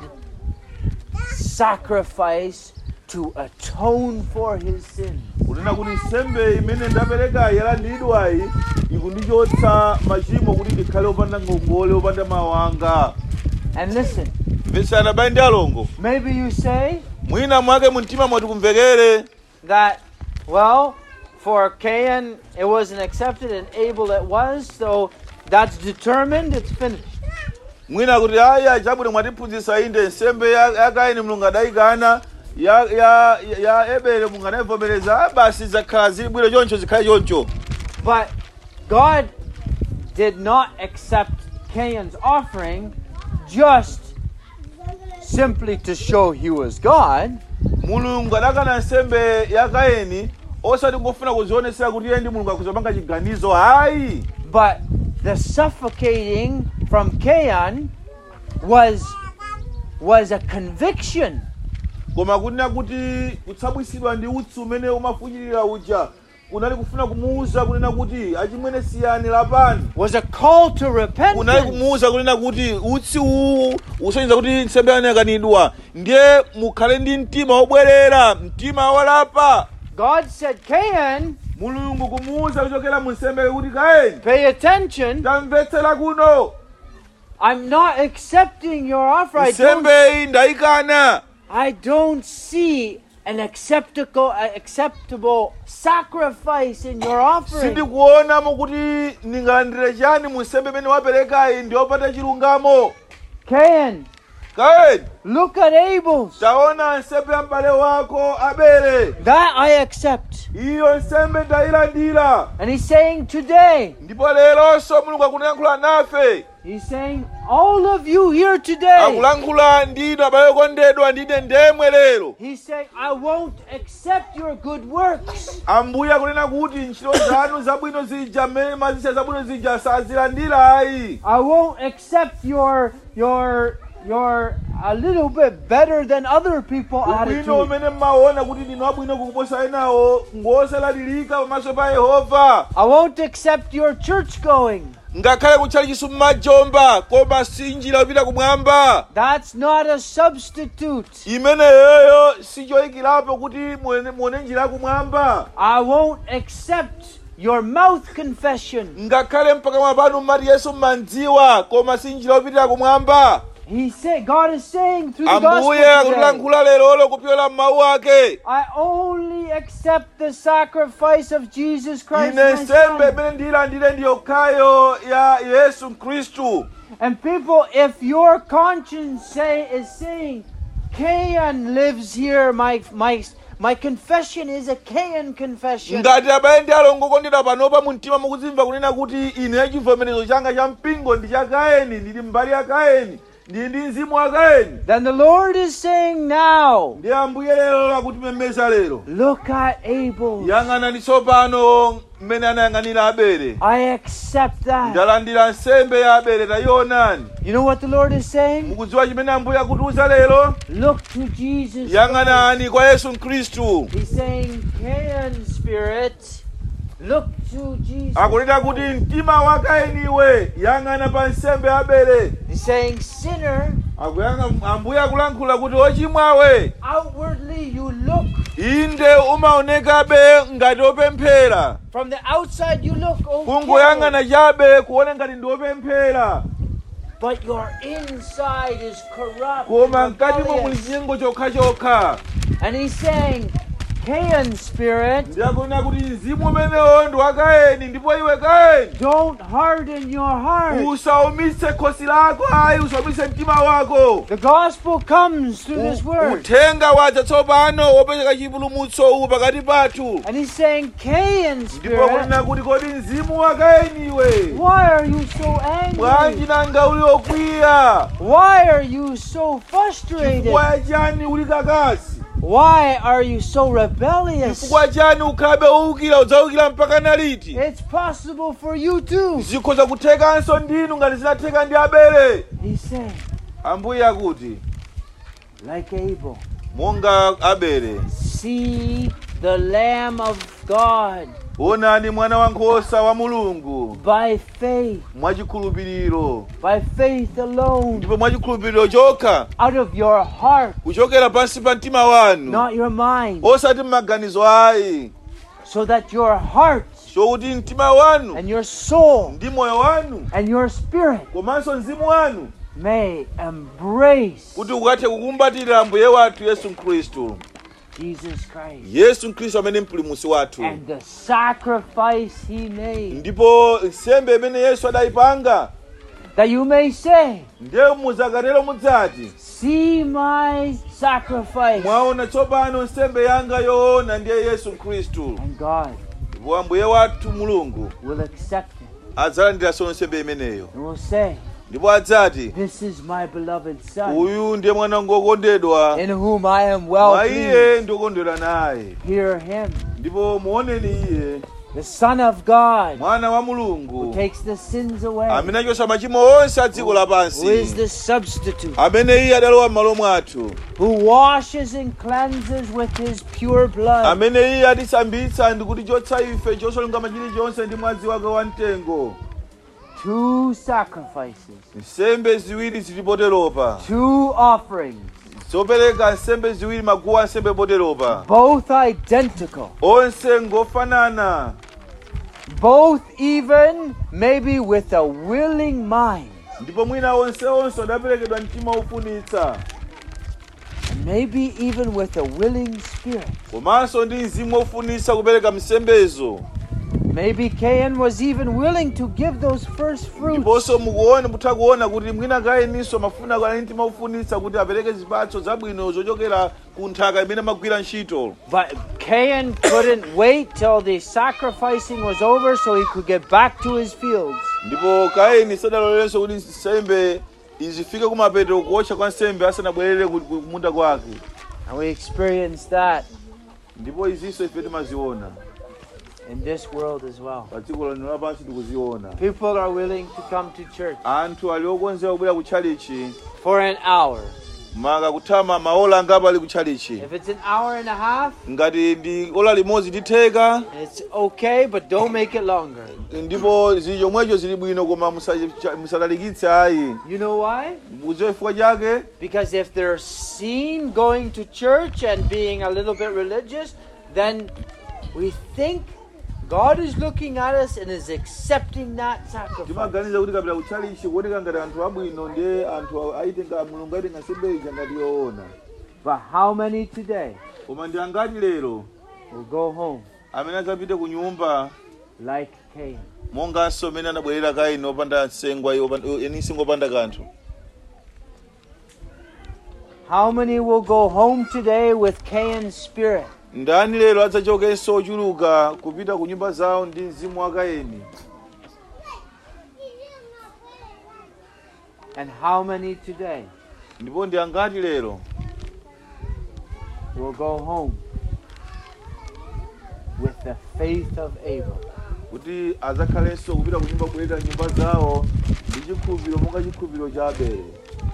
sacrifice to atone for his sins. kunena kuti nsembe imene ndaperekayi yalandidwayi ikundichotsa machimo kuti ndikhale opanda ngongole opanda mawanga And listen, mvetsana bale ndi alongo maybe you say mwina mwake mumtima mwati kumvekere that, well, for Cain it wasn't accepted and Abel it was, so that's determined, it's finished. mwina kuti aya chabwino mwatiphunzitsa inde nsembe ya ya kaini mulungu adayikana ya ya ya ebele mulungu anayivomereza basi zakhala zili bwino choncho zikhale choncho But God did not accept Cain's offering just simply to show he was God. mulungu adakana nsembe ya kaini osati kungofuna kuzionesera kuti iye ndi mulungu akuzapanga chiganizo hayi But the suffocating from Cain was was a conviction. koma kunena kuti kutsamwitsidwa ndi utsi umene umafunyirira uja kunali kufuna kumuwuza kunena kuti achimwene siyani lapani Was a call to kunali repentance. kumuwuza kunena kuti utsi uwu usonyeza kuti nsembe yanu yakanidwa ndiye mukhale ndi mtima wobwerera mtima walapa God said, Cain, mulungu kumuwuza kuchokera mu nsembe kuti kaini pay attention. tamvetsera kuno I'm not accepting your offer. I don't, nsembeyi ndayikana I don't see an acceptable, acceptable sacrifice in your offering. sindikuonamo kuti ndingalandire chani mu nsembe imene waperekayi ndiyopata chilungamo Cain, kaeni look at Abel's. taona nsembe ya m'bale wako abele That I accept. iyo nsembe ndayilandira And he's saying today, ndipo leronso mulungu akulankhula nafe he's saying, all of you here today, akulankhula ndinu abale okondedwa ndine ndemwe lero he's saying, I won't accept your good works. ambuye akunena kuti ntchito zanu zabwino zija mmene mazisa zabwino zija sazilandira ayi I won't accept your, your, your a little bit better than other people ubwino attitude. umene mmaona kuti ndinu abwino kukuposa enawo ngosalalirika pamaso pa yehova I won't accept your church going. ngakhale kutchali chisu mmajomba koma si njira yopita kumwamba That's not a substitute. imeneyoyo sichoyikirapo kuti muone muone njira yakumwamba I won't accept your mouth confession. ngakhale mpakamwa panu mmati yesu mmandziwa koma si njira yopitira kumwamba He said, God is saying through the gospel ambuye today, akutilankhula lerolo kupyola m'mawu ake I only accept the sacrifice of Jesus Christ, ine my nsembe son. imene ndiyilandire ndi yokhayo ya yesu khristu And people, if your conscience say is saying, Cain lives here, my my my confession is a Cain confession. ngati abale ndi alongo okondedwa panopa mu mtima mukuzimva kunena kuti ine chivomerezo changa cha mpingo ndi cha kaeni ndili mbali ya kaeni ndili ndi mzimu wa kaeni Then the Lord is saying now, ndi ambuye lero lakutimemeza lero look at Abel. yang'anani tsopano mmene anayang'anira abele I accept that. ndalandira nsembe ya abele tayionani You know what the Lord is saying? mukudziwa chimene ambuye akutiuza lero Look to Jesus. Christ. yang'anani kwa yesu khristu He's saying, Cain spirit, look to Jesus. akunena kuti mtima wa kainiwe yang'ana pa nsembe ya abele He's saying, sinner, Akuyanga- ambuye akulankhula kuti ochimwawe outwardly you look. inde umaonekabe ngati opemphera From the outside you look okay. kungoyang'ana chabe kuone ngati ndi opemphera But your inside is corrupt. koma and mkatimo muli rebellious. chinyengo chokhachokha And he's saying, Cain spirit, ndiyakunena kuti mzimu umenewo ndi wa kaeni ndipo iwe kaeni don't harden your heart. usaumitse khosi lako ayi usaumitse mtima wako The gospel comes through this U- word. uthenga wadza tsopano wopezeka chipulumutso uwu pakati pathu And he's saying, Cain ndipo spirit, kunena kuti kodi mzimu wa kaeni iwe why are you so bwanji angry? nanga uli okwiya Why are you so frustrated? chifukwa chani uli kakasi Why are you so rebellious? chifukwa chani ukhalabe uwukira udzawukira mpaka naliti It's possible for you too. zikhoza kuthekanso ndinu ngati zinatheka ndi abele He's saying, ambuye akuti like Abel, monga abele see the Lamb of God onani mwana wankhosa wa mulungu by faith, mwachikhulupiriro by faith alone, ndipo mwachikhulupiriro chokha out of your heart, kuchokera pansi pa mtima wanu not your mind, osati m'maganizo ayi so that your heart chokuti mtima wanu and your soul ndi moyo wanu and your spirit komanso mzimu wanu may embrace kuti ukathe kukumbatira ambuye wathu yesu khristu Jesus Christ yesu khristu amene mpulumutsi wathu and the sacrifice he made, ndipo nsembe imene yesu adayipanga that you may say, ndiye muzakatero mudzati See my sacrifice. mwaona tsopano nsembe yanga yoona ndiye yesu khristu And God ndipo ambuye wathu mulungu will accept it adzalandiranso nsembe imeneyo and will say, ndipo adzati This is my beloved Son, uyu ndiye mwana wangu wokondedwa in whom I am well mwa pleased. iye ndikondwera naye Hear him, ndipo muoneni iye the Son of God, mwana wa who mulungu takes the sins away, amene achotsa machimo onse a dziko who is lapansi the substitute, amene iye adalowa m'malo mwathu who washes and cleanses with his pure blood. amene iye atisambitsa ndi kutichotsa ife chosalungama chilichonse ndi mwazi wake wamtengo Two sacrifices, nsembe ziwiri zili poteropa two offerings, zopereka nsembe ziwiri maguwa nsembe poteropa both identical, onse ngofanana both even maybe with a willing mind. ndipo mwina onse onse adaperekedwa mtima wofunitsa And maybe even with a willing spirit. komanso ndi mzimu wofunisa kupereka msembezo Maybe Cain was even willing to give those first fruits. ndiponso mukuona mutha kuona kuti mwina kayeninso mafuna ali mtima ufunisa kuti apereke zipatso zabwino zochokera ku nthaka imene amagwira ntchito But Cain couldn't wait till the sacrificing was over so he could get back to his fields. ndipo kaini sadalolerenso kuti nsembe izifike kumapeto kuotcha kwa nsembe asanabwerere ku ku munda kwake And we experience that ndipo izinso ife timaziona in this world as well. pa dziko lino lapansi tikuziona People are willing to come to church anthu ali okonzeka kubwera ku tchalichi for an hour. maka kuthama maola angapo ali ku tchalichi If it's an hour and a half, ngati ndi ola limodzi litheka it's okay, but don't make it longer. ndipo zili chomwecho zili bwino koma musa- musalalikitse ayi You know why? mudziwe chifukwa chake Because if they're seen going to church and being a little bit religious, then we think God is looking at us and is accepting that sacrifice. timaganiza kuti kapita kutchalichi kuoneka ngati anthu abwino ndiye anthu aitenga mulungu aitenga nsembe ija ngati yoona But how many today koma ndi angati lero will go home amene adzapite ku nyumba like Cain? monganso amene anabwerera kaini opanda nsengwa eni nsingo opanda kanthu How many will go home today with Cain's spirit? ndani lero adzachokenso ochuluka kupita ku nyumba zawo ndi mzimu wa kaini And how many today ndipo ndi angati lero will go home with the faith of Abel? kuti adzakhalenso kupita ku nyumba kubwerera nyumba zawo ndi chikhulupiriro monga chikhulupiriro cha abele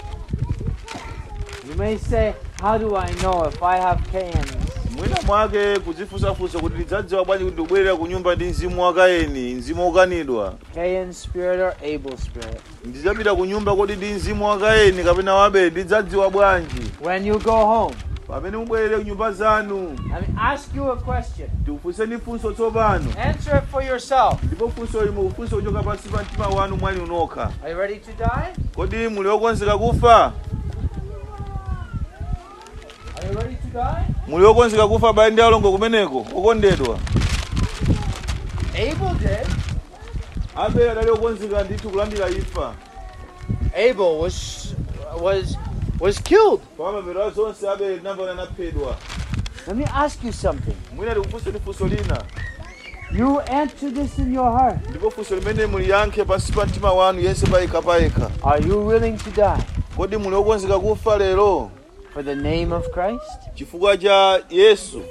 You may say, How do I know if I have Cain's? mwina mwake kudzifunsafunsa kuti lidzadziwa bwanji kuti ndikubwerera ku nyumba ndi mzimu wa kaini mzimu wokanidwa Cain's spirit or Abel's spirit? ndidzapita ku nyumba kodi ndi mzimu wa kaini kapena wa abele ndidzadziwa bwanji When you go home, pamene mubwerere ku nyumba zanu let me ask you a question. tikufunseni funso tsopano Answer it for yourself. ndipo funso limo funso kuchoka pansi pa mtima wanu mwani unokha Are you ready to die? kodi muli okonzeka kufa Are you ready to die? muli okonzeka kufa abale ndi alongo kumeneko okondedwa Abel did. abele adali okonzeka ndithu kulandira imfa Abel was was was killed. pamapeto a zonse abele tinamva anaphedwa Let me ask you something. mwina tikufunseni funso lina You answer this in your heart. ndipo funso limene muliyankhe pansi pa mtima wanu yense payekha payekha Are you willing to die kodi muli okonzeka kufa lero for the name of Christ? chifukwa cha yesu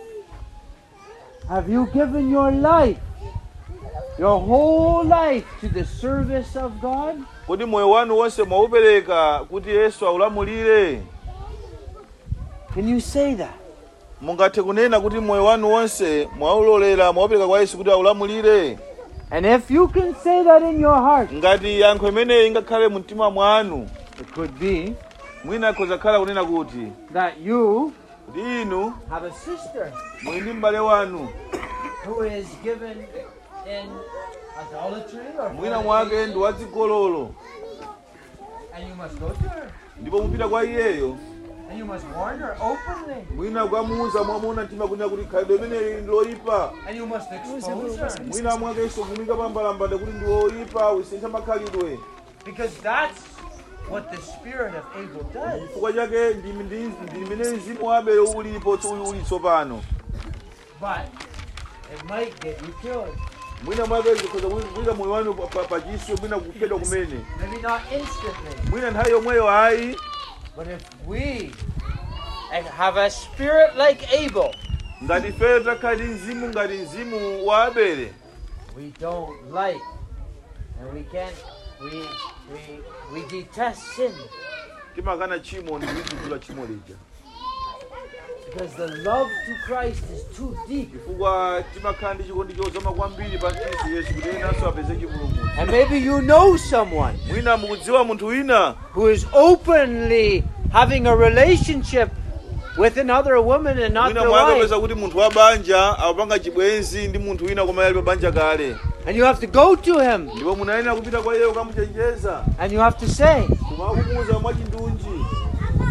Have you given your life, your whole life, to the service of God? kodi moyo wanu wonse mwaupereka kuti yesu aulamulire Can you say that? mungathe kunena kuti moyo wanu wonse mwaulolera mwaupereka kwa yesu kuti aulamulire And if you can say that in your heart, ngati yankho imeneyi ingakhale mu mtima mwanu it could be mwina akhoza khala kunena kuti that you kuti inu have a sister muli ndi m'bale wanu who is given in idolatry or mwina mwake ndi wadzigololo and you must go to her ndipo mupita kwa iyeyo and you must warn her openly mwina kukamuuza mwamuna mtima kunena kuti khalidwe imeneyi ndi loyipa and you must expose her mwina mwakenso kumika pambalambanda kuti ndi woyipa usintha makhalidwe because that's what the spirit of Abel does. chifukwa chake ndi ndi- ndi imene mzimu wa abele ulipo tso- uli tsopano But it might get you killed. mwina mwake zikhoza kuyika moyo wanu pa- pa- pachiswe mwina kuphedwa kumene Maybe not instantly, mwina nthawi yomweyo ayi but if we have a spirit like Abel, ngati ifeyo takhala ndi mzimu ngati mzimu wa abele we don't like and we can't we we we detest sin timakana tchimo ndi kulidzudzula tchimo lija because the love to Christ is too deep. chifukwa timakhala ndi chikondi chozama kwambiri pa khristu yesu kuti enanso apeze chipulumutso And maybe you know someone mwina mukudziwa munthu wina who is openly having a relationship with another woman and not mwina their mwakapeza wife. kuti munthu wa banja apanga chibwenzi ndi munthu wina koma ali pa banja kale And you have to go to him ndipo munayenera kupita kwa iye ukamuchenjeza and you have to say, kumakumuuza mwachindunji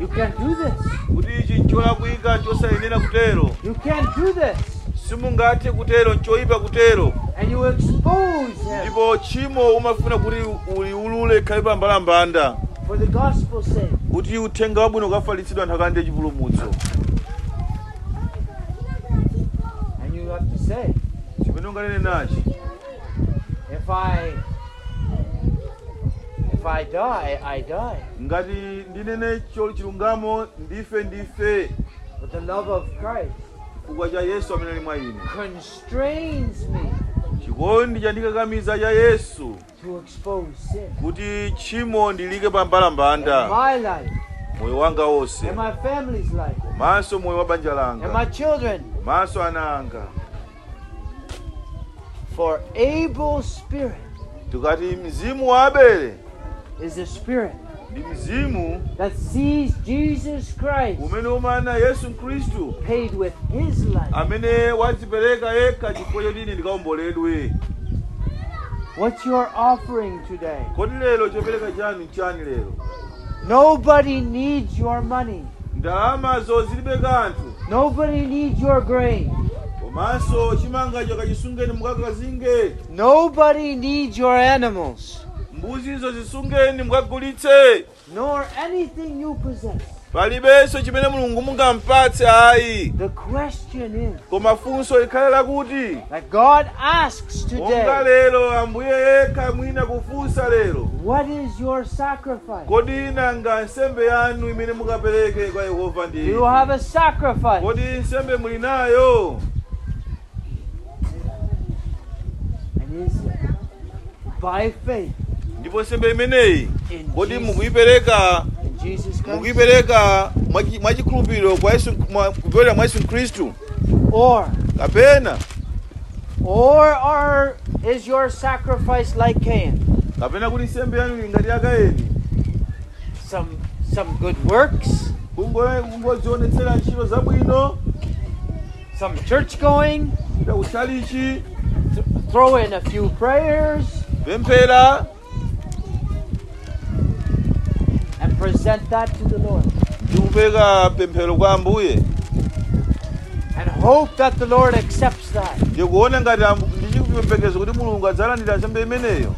You can't do this. kuti ichi ncholakwika chosayenera kutero You can't do this. simungathe kutero nchoyipa kutero And you expose him ndipo tchimo umafuna kuti uliulule khale pambalambanda for the gospel's sake. kuti uthenga wabwino ukafalitsidwa anthu akalande chipulumutso And you have to say, chimene unganene nachi if I if I die, I die. ngati ndinene choli chilungamo ndife ndife But the love of Christ chifukwa cha yesu amene ali mwa ine constrains me chikondi chandikakamiza cha yesu to expose sin kuti tchimo ndilike in pambalambanda my life, moyo wanga wonse in my family's life, maso moyo wa banja in langa my children. maso ana anga For Abel's spirit tikati mzimu wa abele is a spirit ndi mzimu that sees Jesus Christ umene umana yesu khristu paid with his life. amene wadzipereka yekha chifukwa choti ine ndikaomboledwe What's your offering today? kodi lero chopereka chanu nchani lero Nobody needs your money. ndalamazo zilibe kanthu Nobody needs your grain. komanso chimangacho kachisungeni mukakazinge Nobody needs your animals, mbuzizo zisungeni mukagulitse nor anything you possess. palibenso chimene mulungu mungampatse ayi The question is koma funso likhale lakuti that God asks monga today, lero ambuye yekha mwina kufunsa lero what is your sacrifice? kodi nanga nsembe yanu imene mukapereke kwa yehova Do ndi you have a sacrifice? kodi nsembe muli nayo And is it by faith ndipo nsembe imeneyi in kodi Jesus, mukuyipereka in Jesus Christ? mukuyipereka mwachi- mwachikhulupiriro kwa yesu mwa- kupyolera mwa yesu khristu Or, kapena or, or is your sacrifice like Cain? kapena kuti nsembe yanu ili ngati ya kaini Some, some good works, Kungo- kungozionetsera ntchito zabwino some church going, kupita kutchalichi th- throw in a few prayers, pemphera and present that to the Lord. ndi kupereka pemphero kwa ambuye And hope that the Lord accepts that. ndikuona ngati ambu- ndi chiyembekezo kuti mulungu adzalandira nsembe imeneyo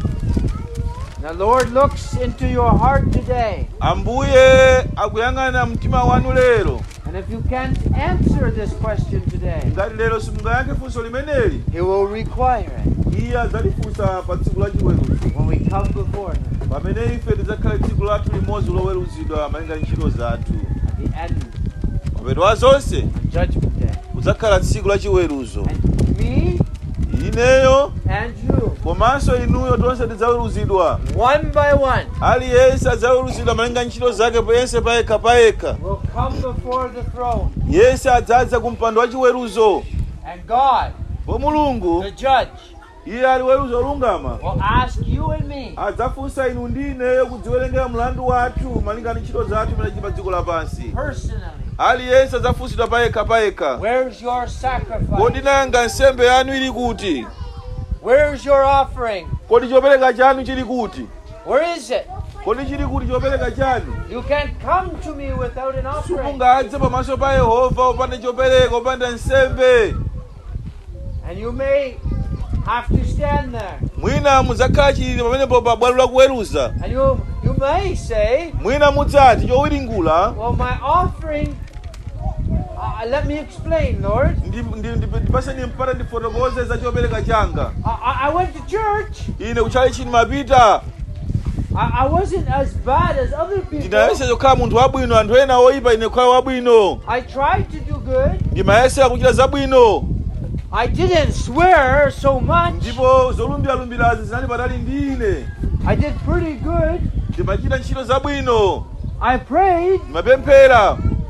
The Lord looks into your heart today. ambuye akuyang'ana mtima wanu lero And if you can't answer this question today, ngati lero simungayankhe funso limeneli He will require it iye adzalifunsa pa tsiku la chiweruzo when we come before Him pamene ife tidzakhale tsiku lathu limodzi loweruzidwa malinga ntchito zathu at the end mapeto a zonse on Judgment Day. kudzakhala tsiku la chiweruzo And me ineyo and you, komanso inuyo tonse tidzaweruzidwa one by one, aliyense adzaweruzidwa malinga ntchito zake yense payekha payekha will come before the throne. yense adzadza ku mpando wa chiweruzo And God, po mulungu the judge, iye ali weruzo olungama will ask you and me, adzafunsa inu ndi ineyo kudziwerengera mlandu wathu malinga ndi ntchito zathu imene pa dziko lapansi personally, aliyense adzafunsidwa payekha payekha where's your kodi sacrifice? nanga nsembe yanu ili kuti Where's your offering? kodi chopereka chanu chili kuti Where is it? kodi chili kuti chopereka chanu You can't come to me without an offering. simungadze pamaso pa yehova upanda chopereka upanda nsembe And you may have to stand there. mwina mudzakhala chilili pamenepo pa bwalo la kuweruza And you you may say, mwina mudzati chowiringula Well, my offering, uh, let me explain, Lord. ndi- ndi- ndi- ndipaseni mpata ndifotokoze za chopereka changa I, I- I went to church. ine kuchali chini mapita I, I wasn't as bad as other people. ndinayesa chokhala munthu wabwino anthu ena oyipa ine kukhala wabwino I tried to do good. ndimayesera kuchita zabwino I didn't swear so much. ndipo zolumbiralumbirazi zinali patali ndi ine I did pretty good. ndimachita ntchito zabwino I prayed, ndimapemphera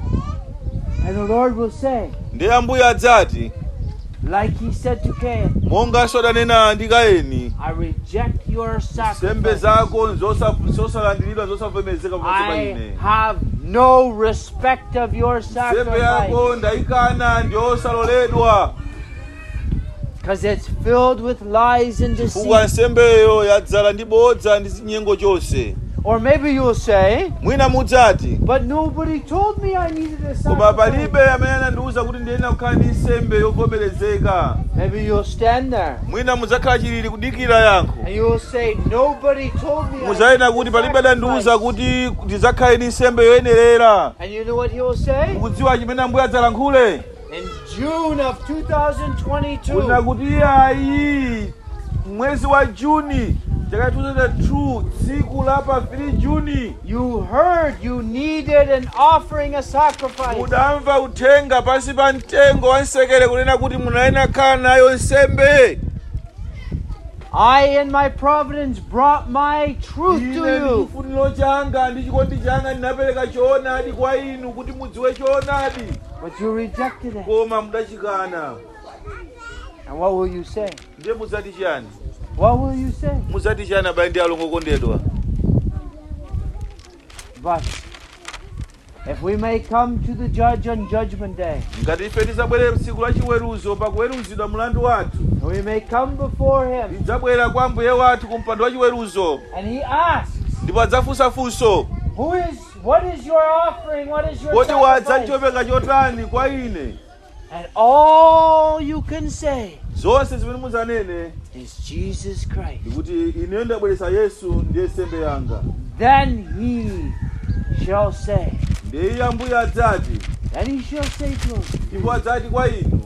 and the Lord will say, ndiye ambuye adzati like He said to Cain, monganso adanena ndi kaini I reject your nsembe sacrifice. zako zosa- zosalandiridwa zosavomerezeka pamaso pa I ine have no respect of your nsembe sacrifice yako ndayikana ndi osaloledwa because it's filled with lies and chifukwa deceit. nsembeyo yadzala ndi bodza ndi zinyengo chonse Or maybe you'll say, mwina mudzati but nobody told me I needed a koma sacrifice. palibe amene anandiwuza kuti ndiyenera kukhala ndi nsembe yovomerezeka Maybe you'll stand there mwina mudzakhala chilili kudikira yankho and you'll say, nobody told me I mudzayena needed kuti a palibe adandiwuza sacrifice. kuti ndidzakhale ndi nsembe yoyenerera And you know what he'll say? mukudziwa chimene ambuye adzalankhule In June of 2022, kunena kuti ayi mwezi wa juni chaka 2002 tsiku la pa 3 juni you heard you needed an offering, a sacrifice. mudamva uthenga pansi pa mtengo wa nsekere kunena kuti munayenera khala nayo nsembe I, in my providence, brought my truth ine to ndi you. chifuniro changa ndi chikondi changa ndinapereka choonadi kwa inu kuti mudziwe choonadi But you rejected it. koma mudachikana And what will you say? ndiye mudzati chani What will you say? mudzati chani abale ndi alongo okondedwa But if we may come to the judge on judgment day, ngati ife tidzabwere tsiku la chiweruzo pakuweruzidwa mlandu wathu and we may come before him, tidzabwera kwa mbuye wathu ku mpando wa chiweruzo and he asks, ndipo adzafunsa funso Who is what is your offering? What is your kuti wadza sacrifice? chopereka chotani kwa ine And all you can say zonse zimene mudzanene is Jesus Christ. ndikuti ineyo ndabweretsa yesu ndiye nsembe yanga Then he shall say, ndiye iye ambuye adzati then he shall say to us, ndipo adzati kwa inu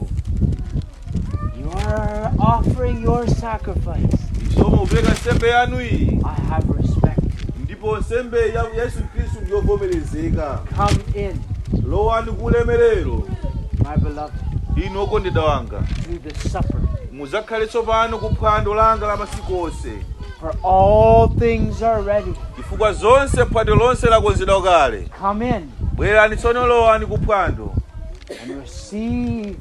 You are offering your sacrifice. soma kupereka nsembe yanu iyi I have respect. ndipo nsembe ya yesu khristu ndiyovomerezeka Come in, lowani ku ulemerero my beloved, inu okondedwa wanga to the supper. mudzakhale tsopano ku phwando langa la masiku onse For all things are ready. chifukwa zonse phwando lonse lakonzedwa kale Come in bwerani tsono lowani ku phwando and receive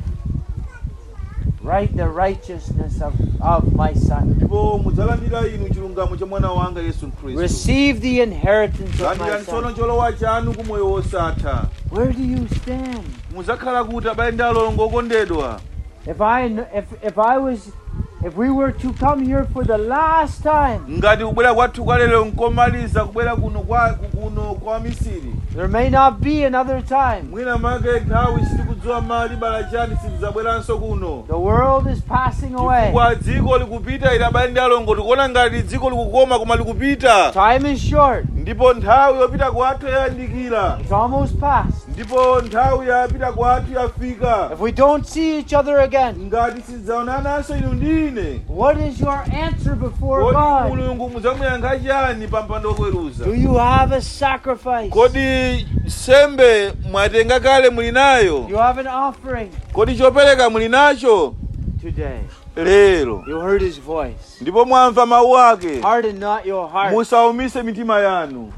right the righteousness of, of my son. ndipo mudzalandira inu chilungamo cha mwana wanga yesu khristu Receive the inheritance of my landirani tsono son. cholowa chanu ku moyo wosatha Where do you stand? mudzakhala kuti abale ndi alongo okondedwa If I kn- if if I was if we were to come here for the last time, ngati kubwera kwathu kwa lero nkomaliza kubwera kuno kwa kuno kwa misiri there may not be another time. mwina make nthawi sitikudziwa mali bala chani sitidzabweranso kuno The world is passing away. chifukwa dziko likupita ili abale ndi alongo tikuona ngati dziko likukoma koma likupita Time is short. ndipo nthawi yopita kwathu yayandikira It's almost past. ndipo nthawi yapita kwathu yafika If we don't see each other again, ngati sidzaonananso inu ndi ine what is your answer before kodi God? mulungu mudzamuyankha chani pa mpando wokweruza Do you have a sacrifice? kodi sembe mwatenga kale muli nayo You have an offering kodi chopereka muli nacho today. lero You heard his voice. ndipo mwamva mawu ake Harden not your heart. musaumise mitima yanu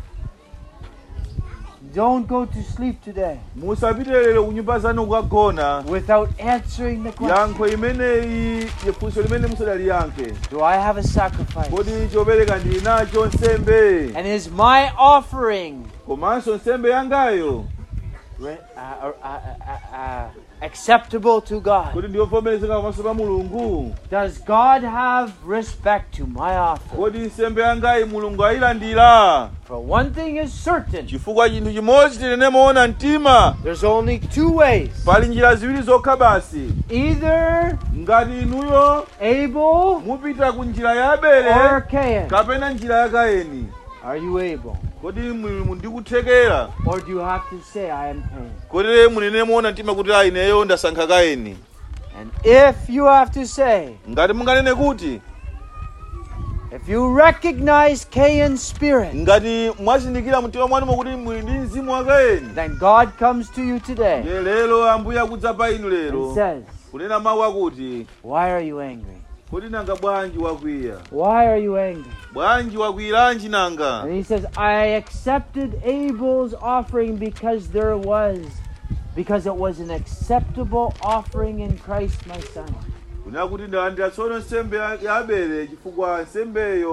Don't go to sleep today musapite lero ku nyumba zanu kukagona without answering the question. yankho imeneyi funso limene musadaliyankhe Do I have a sacrifice? kodi chopereka ndili nacho nsembe And is my offering komanso nsembe yangayo re- uh, uh, uh, uh, uh, acceptable to God? kodi ndiyovomerezeka pamaso pa mulungu Does God have respect to my offering? kodi nsembe yangayi mulungu ayilandira For one thing is certain chifukwa chinthu chimodzi tinene moona mtima there's only two ways. pali njira ziwiri zokha basi Either ngati inuyo Abel mupita ku njira ya abele or Cain. kapena njira ya kaini Are you able? kodi mulungu ndikuthekera Or do you have to say, I am Cain? kodi munene moona mtima kuti ayi ineyo ndasankha kaini And if you have to say, ngati munganene kuti if you recognize Cain's spirit, ngati mwazindikira mtima mwanumo kuti muli ndi mzimu wa kaini then God comes to you today ye lero ambuye akudza pa inu and lero says, kunena mawu akuti Why are you angry? kodi nanga bwanji wakwiya Why are you angry? bwanji wakwiyiranji nanga And he says, I accepted Abel's offering because there was, because it was an acceptable offering in Christ my son. kunena kuti ndalandira tsono nsembe ya ya abele chifukwa nsembeyo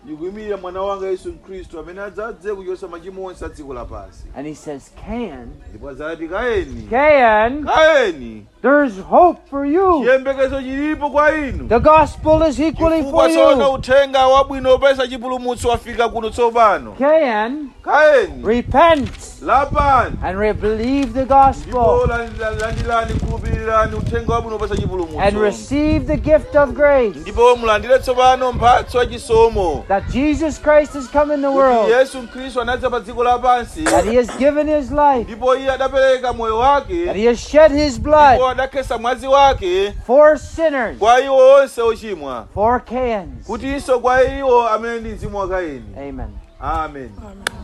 ndikuyimirira mwana wanga yesu khristu amene adzadze kuchotsa machimo onse a dziko lapansi And he says, Cain, ndipo adzati kaeni Cain, kaeni there's hope for you. chiyembekezo chilipo kwa inu The gospel is equally for chifukwa tsono you. uthenga wabwino wopeza chipulumutso wafika kuno tsopano Cain, kaeni repent lapani and re- believe the ndipo gospel landila- landilani khulupirirani uthenga wabwino wopeza and chipulumutso receive the gift of grace ndipo mulandire tsopano mphatso yachisomo that Jesus Christ has come in the kuti world, yesu khristu anadza pa dziko lapansi that he has given his life, ndipo iye adapereka moyo that wake he has shed his ndipo blood adakhesa mwazi wake for sinners, kwa iwo onse ochimwa for Cain's. kutinso kwa iwo amene ndi mzimu wa kaini Amen. amen Amen.